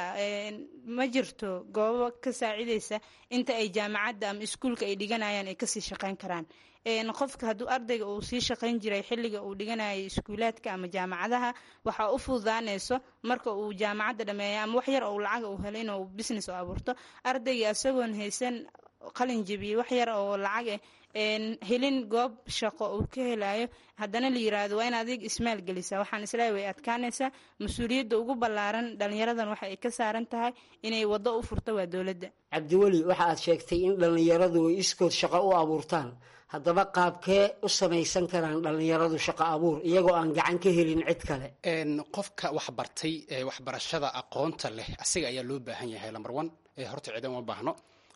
ma jirto goobo ka saacideysa inta ay jaamacadda ama iskuulka ay dhiganayaan ay kasii shaqeyn karaan qofka hadduu ardayga uu sii shaqayn jiray xilliga uu dhiganayay iskuulaadka ama jaamacadaha waxaa u fududaanayso marka uu jaamacadda dhameeya ama wax yar ou lacag uu helo inuu business u abuurto ardayga isagoon haysan qalin jebiyey wax yar oo lacag eh helin goob shaqo uu ka helayo haddana la yiraahdo waa in adig ismaal gelisa waxaan isleeyahay way adkaanaysaa mas-uuliyadda ugu ballaaran dhalinyaradan waxa ay ka saaran tahay inay waddo u furto waa dowladda
cabdiweli waxa aad sheegtay in dhallinyaradu ay iskood shaqo u abuurtaan haddaba qaabkee u samaysan karaan dhallinyaradu shaqo abuur iyagoo aan gacan ka helin cid kale
qofka wax bartay waxbarashada aqoonta leh asiga ayaa loo baahan yahay lambar one horta ciidan uma baahno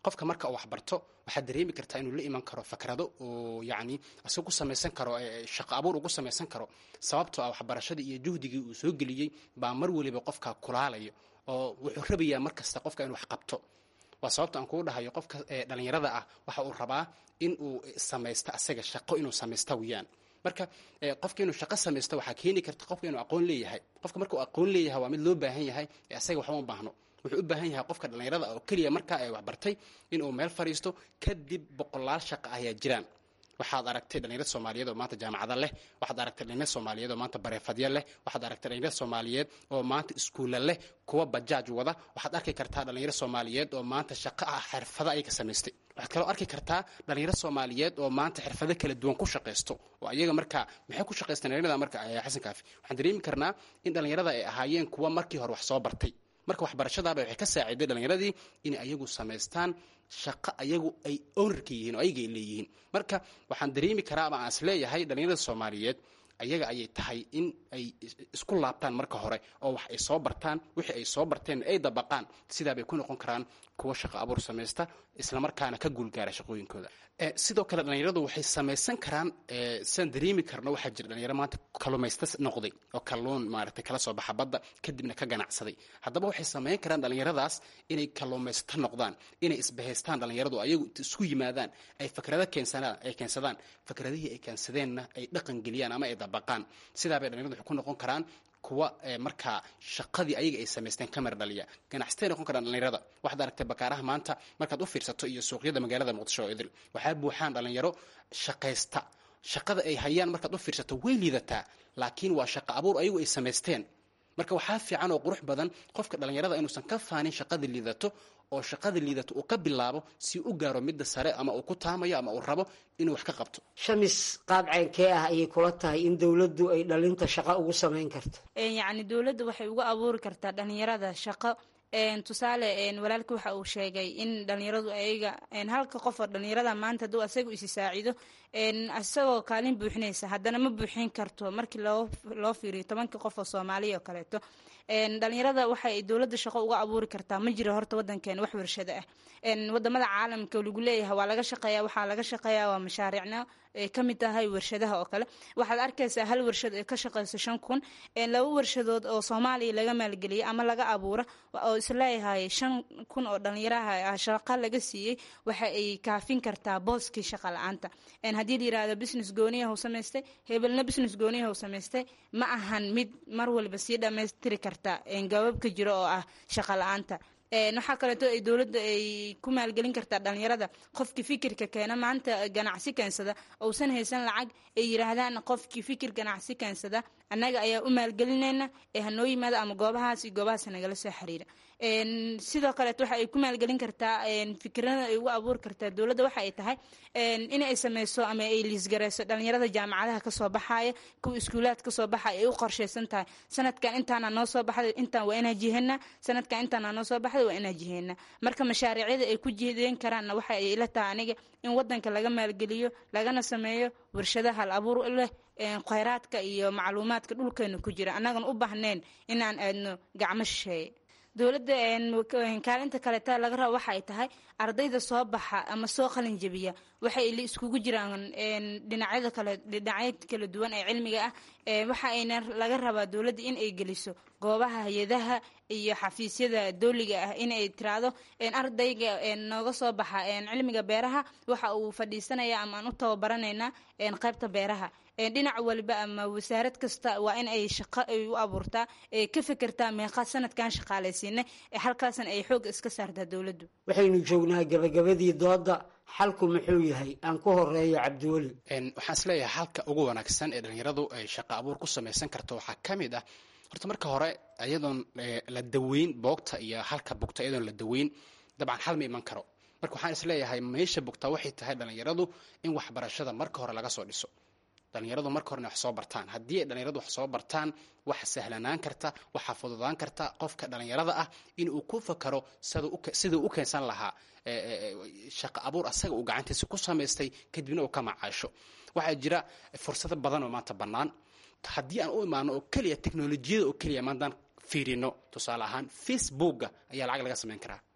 qofka marka uu waxbarto waxaad dareemi kartaa inuu la iman karo fakrado oo yacni isagu ku samaysan karo shaqo abuur ugu samaysan karo sababtoo ah waxbarashadii iyo juhdigii uu soo geliyey baa mar weliba qofka kulaalayo oo wuxuu rabayaa mar kasta qofka inuu wax qabto waa sababta aan kugu dhahayo qofka dhalinyarada ah waxa uu rabaa in uu samaysto asaga shaqo inuu samaysta weyaan marka qofka inuu shaqo samaysto waxaa keeni karta qofka inuu aqoon leeyahay qofka marka uu aqoon leeyahay waa mid loo baahan yahay ee asaga waxba ma baahno wuxuu u baahan yahay qofka dhallinyarada oo keliya markaa ay waxbartay inuu meel fadhiisto kadib boqolaal shaqa ayaa jiraan waxaad aragtay dhalinyarad soomaaliyeed oo maanta jaamacada leh waxaad aragtay dhalinyarad soomaaliyeed oo maanta bareefadya leh waxaad aragtay dhalinyarad soomaaliyeed oo maanta iskuulla leh kuwa bajaaj wada waxaad arki kartaa dhalinyarad soomaaliyeed oo maanta shaqo ah xirfado ayaga samaystay waxaad kaloo arki kartaa dhalinyaro soomaaliyeed oo maanta xirfado kala duwan ku shaqaysto oo ayaga markaa maxay ku shaqaystaan dhalinyarada marka xasan kaafi waxaan dareemi karnaa in dhalinyarada ay ahaayeen kuwa markii hore wax soo bartay marka waxbarashadaaba waxay ka saaciday dhalinyaradii inay ayagu samaystaan shaqo ayagu ay ownerka yihiin oo ayaga ay leeyihiin marka waxaan dareemi karaa ama aan is leeyahay dhalinyarada soomaaliyeed ayaga ayay tahay in ay isku laabtaan marka hore oo wax ay soo bartaan wixii ay soo barteen ay dabaqaan sidaabay ku noqon karaan kuwa shaqo abuur samaysta islamarkaana ka guulgaara shaqooyinkooda sidoo kale dhalinyaradu waxay samaysan karaan sidaan dareemi karno waxaa jira dhalinyaro maanta kalumaysta noqday oo kalluun maaragtay kala soo baxa badda kadibna ka ganacsaday haddaba waxay samayn karaan dhalinyaradaas inay kaluumaysta noqdaan inay isbahaystaan dhalinyaradu ayagu isku yimaadaan ay fakrado keensanaan ay keensadaan fakradihii ay keensadeenna ay dhaqan geliyaan ama ay dabaqaan sidaabay dhalinyaradu waxay ku noqon karaan kuwa markaa shaqadii ayaga ay samaysteen kamar dhaliya ganacsatay noqon karaan dhalinyarada waxaad aragtay bakaaraha maanta markaad u fiirsato iyo suuqyada magaalada muqdisho oo idil waxaa buuxaan dhalinyaro shaqaysta shaqada ay hayaan markaad u fiirsato way liidataa laakiin waa shaqo abuur ayagu ay samaysteen marka waxaa fiican oo qurux badan qofka dhalinyarada inuusan ka faanin shaqada liidato oo shaqada liidato uu ka bilaabo si u gaaro midda sare ama uu ku taamayo ama uu rabo inuu wax ka qabto
shamis qaab ceynkee ah ayay kula tahay in dowladdu ay dhalinta shaqo ugu samayn karto
yacni dowladda waxay uga abuuri kartaa dhalinyarada shaqo tusaale walaalka waxa uu sheegay in dhalinyaradu ayaga halka qof oo dhalinyarada maanta hadduu asaga isi saacido isagoo kaalin buuxinaysa haddana ma buuxin karto markii loo fiiriyo tobankii qof oo soomaaliya oo kaleeto dhalinyarada waxay dowladda shaqo uga abuuri kartaa ma jiro horta wadankeena wax warshado ah wadamada caalamka lagu leeyahay waa laga shaqeeya waxaa laga shaqeeya waa mashaariicna ay ka mid tahay warshadaha oo kale waxaad arkaysaa hal warshad ee ka shaqeyso shan kun laba warshadood oo soomaaliya laga maalgeliyay ama laga abuura oo isleeyahay shan kun oo dhalinyaraha shaqa laga siiyey waxa ay kaafin kartaa booskii shaqa la-aanta haddii la yirahdo business gooniyahu samaystay hebelna business gooniyahu samaystay ma ahan mid mar walba sii dhammaystiri karta gababka jiro oo ah shaqa la-aanta waxaa kaleeto ay dowladda ay ku maalgelin kartaa dhalinyarada qofkii fikirka keena maanta ganacsi keensada ousan haysan lacag ay yiraahdaan qofkii fikir ganacsi keensada annaga ayaa u maalgelinayna ee hanoo yimaada ama goobahaas iyo goobahaas nagala soo xiriira sidoo kaleeto waxa ay ku maalgelin kartaa fikirada ay ugu abuuri kartaa dowladda waxa ay tahay in ay sameyso ama ay liisgareyso dhalinyarada jaamacadaha kasoo baxaya kuwa iskuulaad kasoo baxaya ay u qorsheysan tahay sanadkan intaana noo soo baxday intaan waa inaa jiheena sanadkan intaana noo soo baxday waa inaa jiheena marka mashaariicyada ay ku jihdeen karaanna waxa ay ila tahay aniga in wadanka laga maalgeliyo lagana sameeyo warshadaha hal abuur leh kheyraadka iyo macluumaadka dhulkeena ku jira annagan u baahnayn inaan aadno gacmo shisheeye dowladda kaalinta kaleeta laga rabo waxa ay tahay ardayda soo baxa ama soo qalin jebiya waxay iskugu jiraan dhinacyada kale dhinacyo kala duwan ee cilmiga ah waxa ayna laga rabaa dowladda in ay geliso goobaha hay-adaha iyo xafiisyada dowliga ah in ay tiraahdo ardayga nooga soo baxa cilmiga beeraha waxa uu fadhiisanaya ama aan u tababaranaynaa qaybta beeraha dhinac waliba ama wasaarad kasta waa in ay shaqo ay u abuurtaa ka fekertaa meeqa sanadkan shaqaalaysiina halkaasna ay xoog iska saartaa dowladdu
waxaynu joognaa gabagabadii dooda xalku muxuu yahay aan ku horeeyo cabdiweli
waxaan isleeyahay halka ugu wanaagsan ee dhalinyaradu ay shaqo abuur ku samaysan karto waxaa ka mid ah horta marka hore iyadoon la daweyn boogta iyo halka bugta iyadoon la daweyn dabcan hal ma iman karo marka waxaan isleeyahay meesha bugta waxay tahay dhalinyaradu in waxbarashada marka hore laga soo dhiso dhalinyaradu marka horena wax soo bartaan haddii ay dhalinyaradu wax soo bartaan waxa sahlanaan karta waxaa fududaan karta qofka dhalinyarada ah in uu ku fakaro siduu u keensan lahaa shaqo abuur asaga uu gacantiisa ku samaystay kadibna uu ka macaasho waxaa jira fursado badan oo maanta bannaan haddii aan u imaano oo keliya teknolojiyada oo keliya maantaan fiirino tusaale ahaan facebooka ayaa lacag laga samayn karaa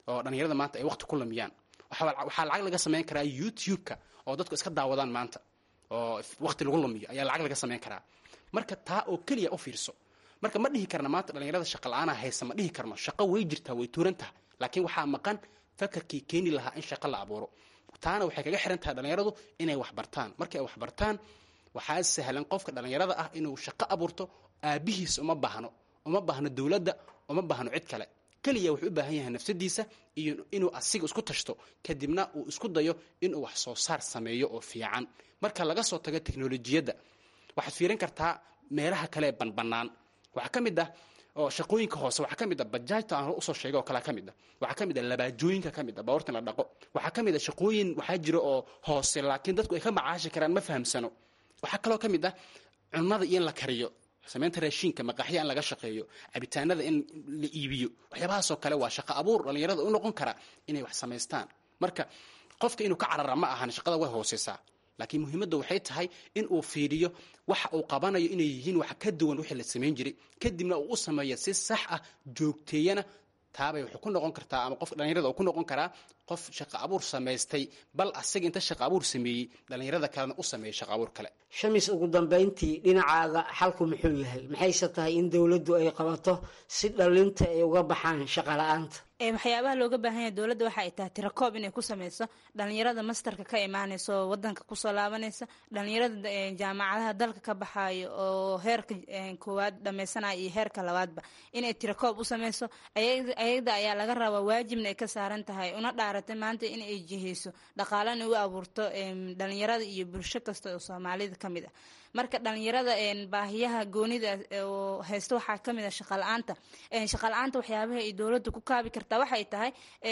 oo dhalinyarada maanta ay waqti ku lumiyaan waxaa lacag laga samayn karaa youtube-ka oo dadku iska daawadaan maanta oo waqti lagu lumiyo ayaa lacag laga samayn karaa marka taa oo keliya u fiirso marka ma dhihi karna maanta dhalinyarada shaqa la-aana haysa ma dhihi karno shaqo way jirtaa way tuuran tahay laakiin waxaa maqan fakarkii keeni lahaa in shaqo la abuuro taana waxay kaga xiran tahay dhalinyaradu inay wax bartaan markay wax bartaan waxaa sahlan qofka dhalinyarada ah inuu shaqo abuurto aabihiis uma baahno uma baahno dowladda uma baahno cid kale keliya wuxuu u baahan yahay nafsadiisa iyo inuu asiga isku tashto kadibna uu isku dayo inuu wax soo saar sameeyo oo fiican marka laga soo tago teknolojiyadda waxaad fiirin kartaa meelaha kale ee banbanaan waxaa ka mid ah oo shaqooyinka hoose waxaa ka mid a bajaajta aan usoo sheegay oo kalea ka mid a waxaa ka mid a labaajooyinka ka mid a baawarta in la dhaqo waxaa ka mid a shaqooyin waxaa jira oo hoose laakiin dadku ay ka macaashi karaan ma fahamsano waxaa kaloo ka mid ah cunnada iyo in la kariyo samaynta raashiinka maqaxya in laga shaqeeyo cabitaanada in la iibiyo waxyaabahaasoo kale waa shaqo abuur dhalinyarada u noqon kara inay wax samaystaan marka qofka inuu ka carara ma ahan shaqada way hooseysaa laakiin muhiimadda waxay tahay in uu fiiriyo waxa uu qabanayo inay yihiin wax ka duwan wixii la samayn jiray kadibna uu u sameeyo si sax ah joogteeyana taabay wuxuu ku noqon kartaa ama qof dhalinyarada uu ku noqon karaa qof shaqo abuur samaystay bal asaga inta shaqo abuur sameeyey dhalinyarada kalena u sameeyey shaqo abuur kale
shamis ugu dambayntii dhinacaaga xalku muxuu yahay maxayse tahay in dowladdu ay qabato si dhalinta ay uga baxaan shaqo la-aanta
waxyaabaha looga baahan yahay dowladda waxa ay tahay tirakoob inay ku sameyso dhalinyarada masterka ka imaaneysa oo wadanka kusoo laabanaysa dhalinyarada jaamacadaha dalka ka baxaayo oo heerka koowaad dhameysanaya iyo heerka labaadba inay tirakoob u sameyso ayada ayaa laga rabaa waajibna ay ka saaran tahay una dhaaratay maanta in ay jiheyso dhaqaalana u abuurto dhalinyarada iyo bulsho kasta oo soomaalida ka mid ah marka dhalinyarada baahiyaha goonida oo haysta waxaa kamid a shaqala-aanta shaqala-aanta waxyaabaha ay dowladda ku kaabi kartaa waxay tahay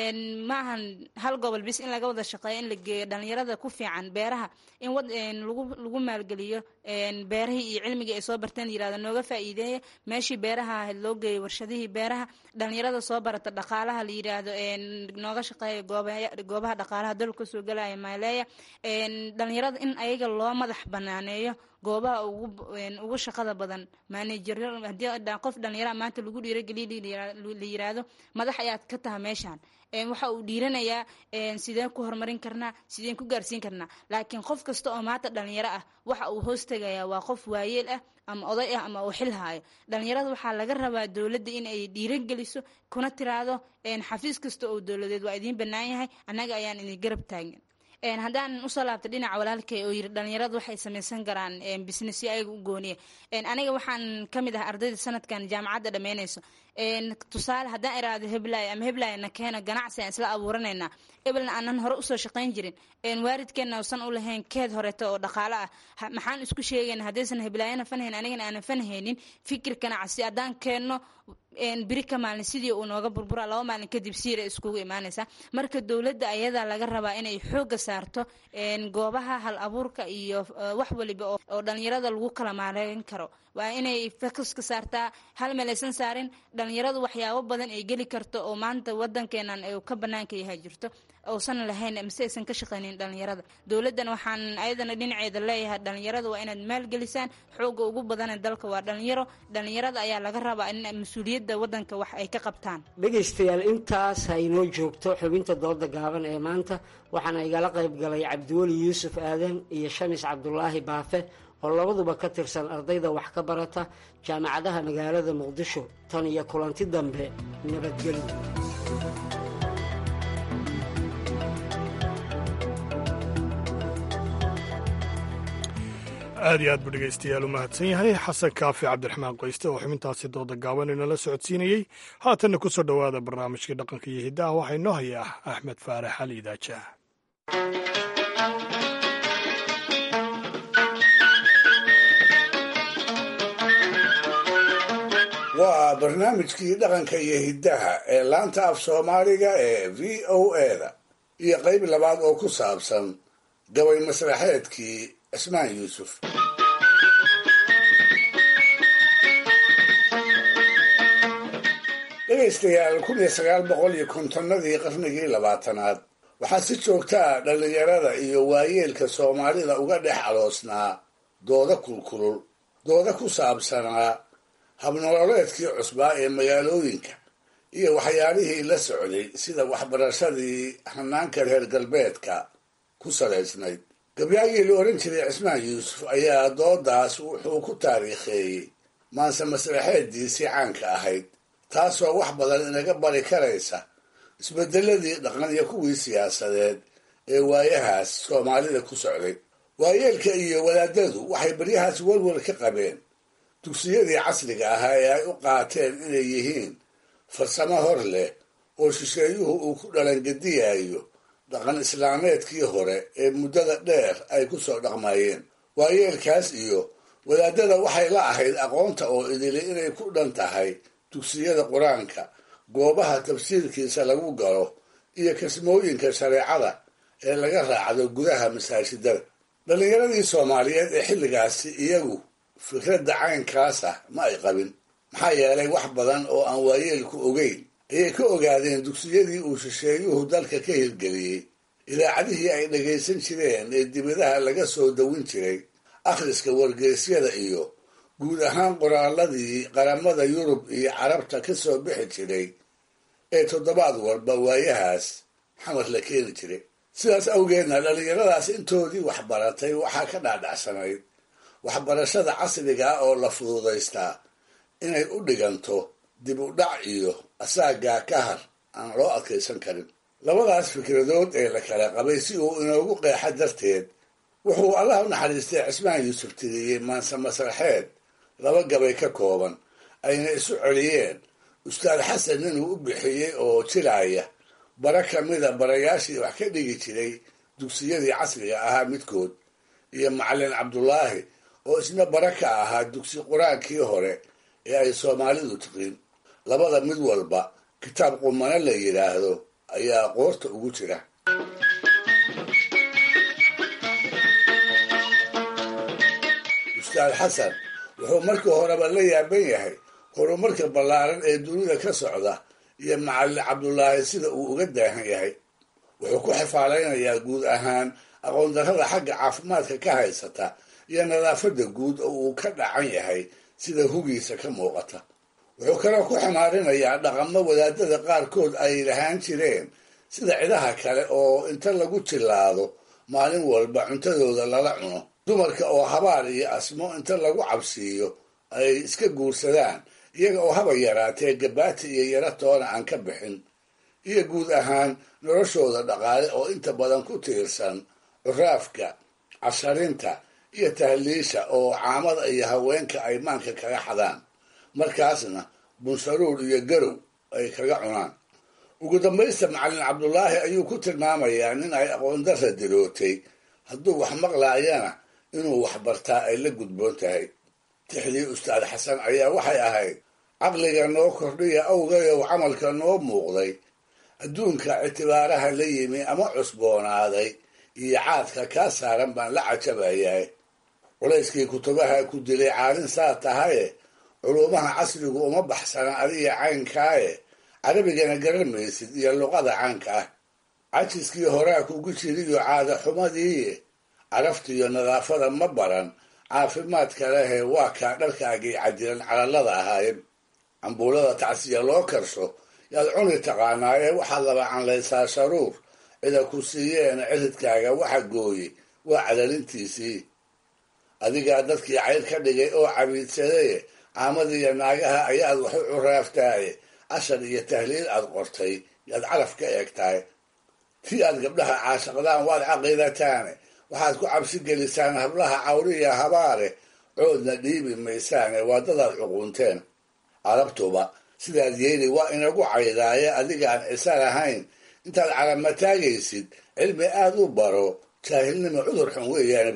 ma ahan hal gobol bis in laga wada shaqeeyo in la geeyo dhalinyarada ku fiican beeraha in lagu lagu maalgeliyo beerahii iyo cilmigii ay soo barteen yirahda nooga faa'iideeya meeshii beeraha ahayd loo geeyo warshadihii beeraha dhalinyarada soo barata dhaqaalaha la yiraahdo nooga shaqeeya goobaha dhaqaalaha dalka kasoo galaya maaleeya dhalinyarada in ayaga loo madax banaaneeyo goobaha ugu shaqada badan maanajeryo hadii qof dhalinyara maanta lagu dhiirageliya la yiraahdo madax ayaad ka taha meeshaan waxa uu dhiiranayaa sideen ku horumarin karnaa sideen ku gaarsiin karnaa laakiin qof kasta oo maanta dhalinyaro ah waxa uu hoos tegayaa waa qof waayeel ah ama oday ah ama uu xil haayo dhalinyarada waxaa laga rabaa dowladda in ay dhiirageliso kuna tiraahdo xafiis kasta oo dowladeed waa idiin bannaan yahay annaga ayaan idin garab taagin haddaan usoo laabta dhinaca walaalkay oo yiri dhalinyaradu waxay samaysan karaan businessyo ayaga u gooniya aniga waxaan ka mid ah ardayda sanadkan jaamacadda dhammeynayso tusaale haddaan iraado heblay ama heblay na keena ganacsi aan isla abuuranaynaa ebelna aanan hore usoo shaqayn jirin waalidkeenna usan u lahayn keed horeeto oo dhaqaalo ah maxaan isku sheegayna haddaysan heblaayana fanhayn anigana aanan fanhaynin fikir ganacsi haddaan keenno biri ka maalin sidii uu nooga burburaa laba maalin kadib siira iskugu imaanaysa marka dowladda ayadaa laga rabaa inay xooga saarto goobaha hal abuurka iyo wax waliba oo dhalinyarada lagu kala maareyn karo waa inay focuska saartaa hal meel aysan saarin dhalinyaradu waxyaabo badan ay geli karto oo maanta wadankeenan ka banaanka yahay jirto uusan lahayn mise aysan ka shaqaynin dhalinyarada dowladdan waxaan ayadana dhinaceeda leeyahay dhalinyarada waa inaad maalgelisaan xooga ugu badane dalka waa dhalinyaro dhalinyarada ayaa laga rabaa in mas-uuliyadda wadanka wax ay ka qabtaan
dhegaystayaal intaas ha inoo joogto xubinta dooda gaaban ee maanta waxaana igala qayb galay cabdiweli yuusuf aadan iyo shamis cabdulaahi baafe oo labaduba ka tirsan ardayda wax ka barata jaamacadaha magaalada muqdisho tan iyo kulanti dambe nabadgelyo
aad iyo aad buu dhegaystayaal u mahadsan yahay xasan kaafi cabdiraxmaan qoyste oo xubintaasi dooda gaaban inala socodsiinayey haatanna ku soo dhowaada barnaamijkii dhaqanka iyo hiddaha waxaa inoo hayaa axmed faarax ali idaajaah
waa barnaamijkii dhaqanka iyo hiddaha ee laanta af soomaaliga ee v o eda iyo qayb labaad oo ku saabsan gabay masraxeedkii cismaan yuusuf dhegaystayaal kun iyo sagaal boqol iyo kontonnadii qarnigii labaatanaad waxaa si joogta ah dhallinyarada iyo waayeelka soomaalida uga dhex aloosnaa dooda kulkulul dooda ku saabsanaa habnololeedkii cusbaa ee magaalooyinka iyo waxyaalihii la socday sida waxbarashadii hanaanka reer galbeedka ku salaysnayd gabyaagii la ohan jiray cismaan yuusuf ayaa doodaas wuxuu ku taariikheeyey maanse masraxeediisii caanka ahayd taasoo wax badan inaga bari karaysa isbedeladii dhaqan iyo kuwii siyaasadeed ee waayahaas soomaalida ku socday waayeelka iyo wadaadadu waxay baryahaas welwel ka qabeen dugsiyadii casriga ahaa ee ay u qaateen inay yihiin farsamo hor leh oo shisheeyuhu uu ku dhalangediyayo dhaqan islaameedkii hore ee muddada dheer ay ku soo dhaqmayeen waayeelkaas iyo wadaadada waxay la ahayd aqoonta oo idili inay ku dhan tahay dugsiyada qur-aanka goobaha tafsiirkiisa lagu galo iyo kasmooyinka shareecada ee laga raacdo gudaha masaajidada dhallinyaradii soomaaliyeed ee xilligaasi iyagu fikradda caynkaas ah ma ay qabin maxaa yeelay wax badan oo aan waayeelku ogeyn ayay ka ogaadeen dugsiyadii uu shisheeyuhu dalka ka hirgeliyey idaacadihii ay dhagaysan jireen ee dibadaha laga soo dawin jiray akhriska wargeysyada iyo guud ahaan qoraaladii qaramada yurub iyo carabta ka soo bixi jiray ee toddobaad walba waayahaas xamar la keeni jiray sidaas awgeedna dhallinyaradaas intoodii waxbaratay waxaa ka dhaadhacsanayd waxbarashada casriga ah oo la fududaystaa inay u dhiganto dib u dhac iyo asaagaa ka har aan loo adkaysan karin labadaas fikradood ee la kala qabay si uu inoogu qeexa darteed wuxuu allah u naxariistay cismaan yuusuf tiriyey maanse masraxeed laba gabay ka kooban ayna isu celiyeen ustaad xasan inuu u bixiyey oo jilaaya bara ka mida barayaashii wax ka dhigi jiray dugsiyadii casriga ahaa midkood iyo macallin cabdulaahi oo isna bara ka ahaa dugsi qur-aankii hore ee ay soomaalidu tiqin labada mid walba kitaab qumano la yidhaahdo ayaa qoorta ugu jira ustaad xasan wuxuu markii horeba la yaaban yahay horumarka ballaaran ee dunida ka socda iyo macallin cabdulaahi sida uu uga daahan yahay wuxuu ku xifaalaynayaa guud ahaan aqoondarrada xagga caafimaadka ka haysata iyo nadaafadda guud oo uu ka dhacan yahay sida hugiisa ka muuqata wuxuu kaloo ku ximaarinayaa dhaqamo wadaadada qaarkood ay lahaan jireen sida cidaha kale oo inta lagu jillaado maalin walba cuntadooda lala cuno dumarka oo habaar iyo asmo inta lagu cabsiiyo ay iska guursadaan iyaga oo haba yaraatee gabaati iyo yaro toona aan ka bixin iyo guud ahaan noloshooda dhaqaale oo inta badan ku tiirsan curaafka casharinta iyo tahliisha oo caamada iyo haweenka ay maanka kaga xadaan markaasna bunsharuur iyo garow ay kaga cunaan ugu dambaysta macallin cabdulaahi ayuu ku tilmaamayaa nin ay aqoondarra dirootay hadduu wax maqlaayana inuu wax bartaa ay la gudboon tahay tixdii ustaad xasan ayaa waxay ahayd caqliga noo kordhiya awgayow camalka noo muuqday adduunka ictibaaraha la yimi ama cusboonaaday iyo caadka kaa saaran baan la cajabayahay culayskii kutubaha ku dilay caalin saa tahaye culuumaha casrigu uma baxsana adiga caynkaaye carabigana garan maysid iyo luqada caanka ah cajiskii horaa kugu jiriyo caada xumadiiye caraftiiyo nadaafada ma baran caafimaadka lehe waa kaa dharkaagii cadilan calallada ahaayeen cambuulada tacsiya loo karsho yaad cuni taqaanaaye waxaad laba canlaysaa sharuur cida ku siiyeena ciridkaaga waxa gooye waa cadalintiisii adigaa dadkii cayr ka dhigay oo cabiidsadaye caamadiiyo naagaha ayaad wax u curaaftaaye cashar iyo tahliil aad qortay yaad calaf ka eegtahay tii aad gabdhaha caashaqdaan waad caqiidataane waxaad ku cabsi gelisaan hablaha cawriya habaare coodna dhiibi maysaane waa dadaad cuqunteen carabtuba sidaad yeeli waa inagu caydaaye adigaan cisan ahayn intaad calama taagaysid cilmi aad u baro jaahilnimo cudur xun weeyaan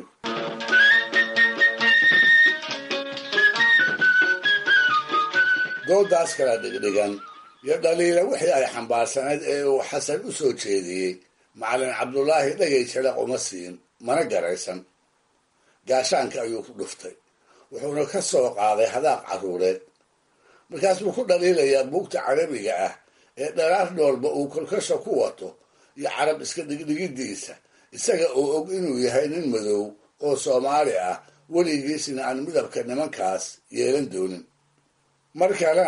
doodaas kala dhigdhigan iyo dhaliila wixii ay xambaarsanayd ee uu xasan u soo jeediyey macallin cabdulaahi dhagay jalaq uma siin mana garaysan gaashaanka ayuu ku dhuftay wuxuuna ka soo qaaday hadaaq carruureed markaas buu ku dhaliilayaa buugta carabiga ah ee dharaar dhoolba uu kolkasha ku wato iyo carab iska dhigdhigidiisa isaga oo og inuu yahay nin madow oo soomaali ah weligiisna aan midabka nimankaas yeelan doonin mar kalena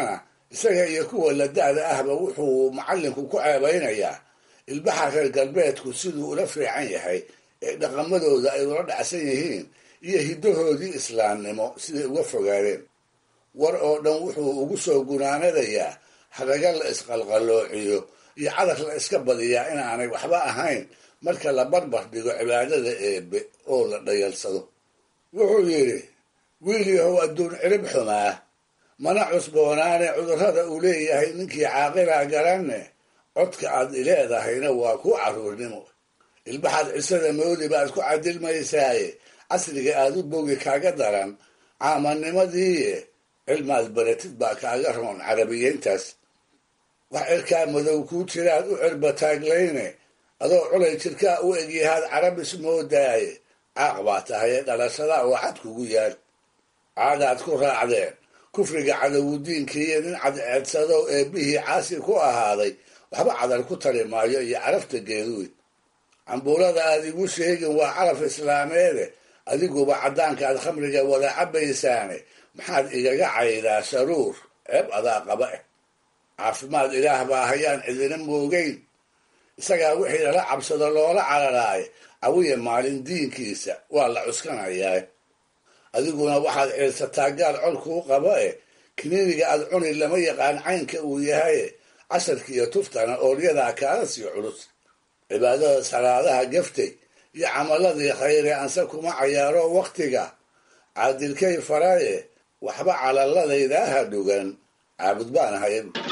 isaga iyo kuwa la da-da ahba wuxuu macallinku ku ceebaynayaa ilbaxa reer galbeedku siduu ula fiican yahay ee dhaqamadooda ay ula dhacsan yihiin iyo hiddahoodii islaamnimo siday uga fogaadeen war oo dhan wuxuu ugu soo gunaanadayaa hadaga la isqalqaloociyo iyo cadar la iska badiyaa inaanay waxba ahayn marka la barbar dhigo cibaadada eebe oo la dhayalsado wuxuu yidhi wiil yahow adduun cirib xumaa mana cusboonaane cudurrada uu leeyahay ninkii caaqilaa garanne codka aad ileedahayna waa ku carruurnimo ilbaxaad cisada moodi baad ku cadilmaysaaye casriga aad u bogi kaaga daran caamannimadiiye cilmaad baratid baa kaaga roon carabiyeyntaas wax cirkaa madow kuu jiraad u cirbataaglayne adoo culay jirkaa u egyahaad carabis moodaaye caaq baa tahaye dhalashada oo cad kugu yaal caadaad ku raacdeen kufriga cadowudiinkiiyo nin cadceedsado eebbihii caasi ku ahaaday waxba cadar ku tari maayo iyo carafta geeduy cambuulada aad igu sheegin waa caraf islaameede adiguba caddaanka aad khamriga wada cabaysaane maxaad igaga caydaa sharuur ceeb adaa qaba eh caafimaad ilaah baa hayaan cidina moogeyn isagaa wixii lala cabsado loola cararaaye cawiya maalin diinkiisa waa la cuskanayaa adiguna waxaad ciirsataa gaal col kuu qaba eh kiniiniga aad cuni lama yaqaan caynka uu yahaye casharka iyo tuftana oolyadaa kaala sii culus cibaadada salaadaha gaftay iyo camaladii khayre anse kuma cayaaro wakhtiga caadilkay faraye waxba calaladaydaha dhugan caabud baan ahay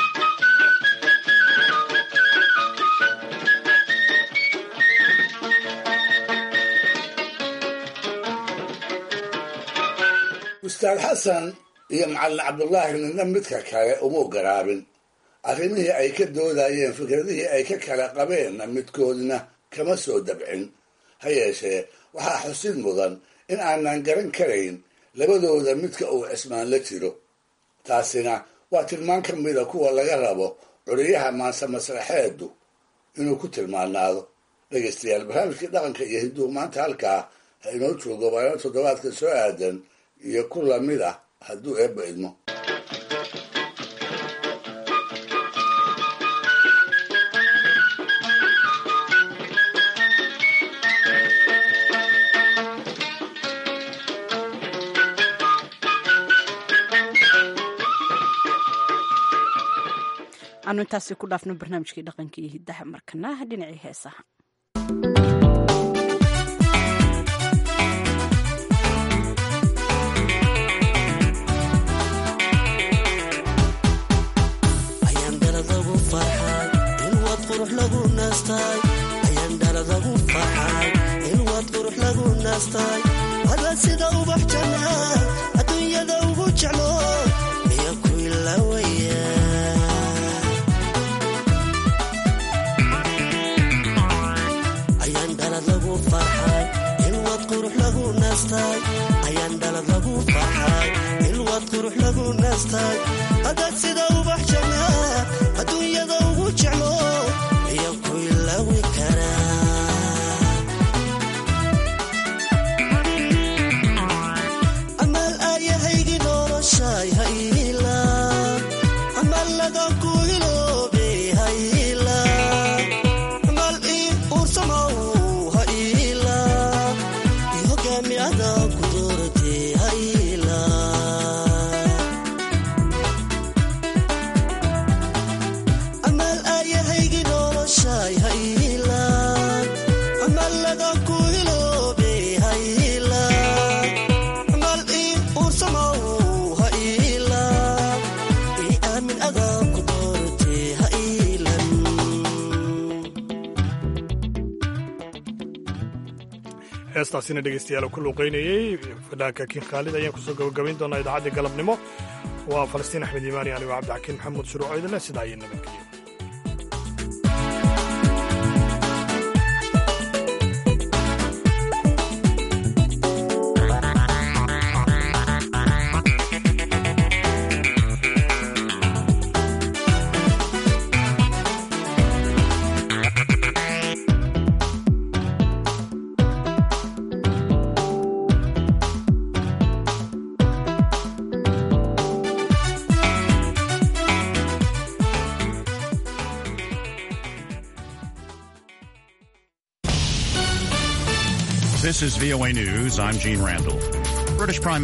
ustaad xasan iyo macallin cabdullaahi midna midka kale uma garaabin arrimihii ay ka doodayeen fikradihii ay ka kala qabeenna midkoodna kama soo dabcin ha yeeshee waxaa xusid mudan in aanan garan karayn labadooda midka uu cismaan la jiro taasina waa tilmaan ka mida kuwa laga rabo curiyaha maanse masraxeedu inuu ku tilmaanaado dhegaystayaal barnaamijkii dhaqanka iyo hiduhu maanta halkaa ha inoo joogo baano toddobaadka soo aadan iyo ku lamid ah hadduu eebba idmo
aanu intaasi ku dhaafno barnaamijkii dhaqanka iyo hiddaha markana dhinacii heesaha
sida ubax janaa adduunyada ugu jeclo miya ku ilawaya ayaan dhalad lagu farxay ilwad qurux lagu naastay ayaan dhalad lagu farxay ilwad qurux lagu naastay hadaad sida ubax janaa adduunyada ugu jeclo miya ku ilawi karaa
heestaasina dhegeystayaal ku luuqaynayey fadhaanka kiin khaalid ayaan kusoo gabagabayn doonaa idaacaddii galabnimo waa falastiin axmed iimaani anigo cabdixakiin maxamuud shuruuco idinle sidaa ayay nabadgelyo
This is VOA News. I'm Gene Randall. British Prime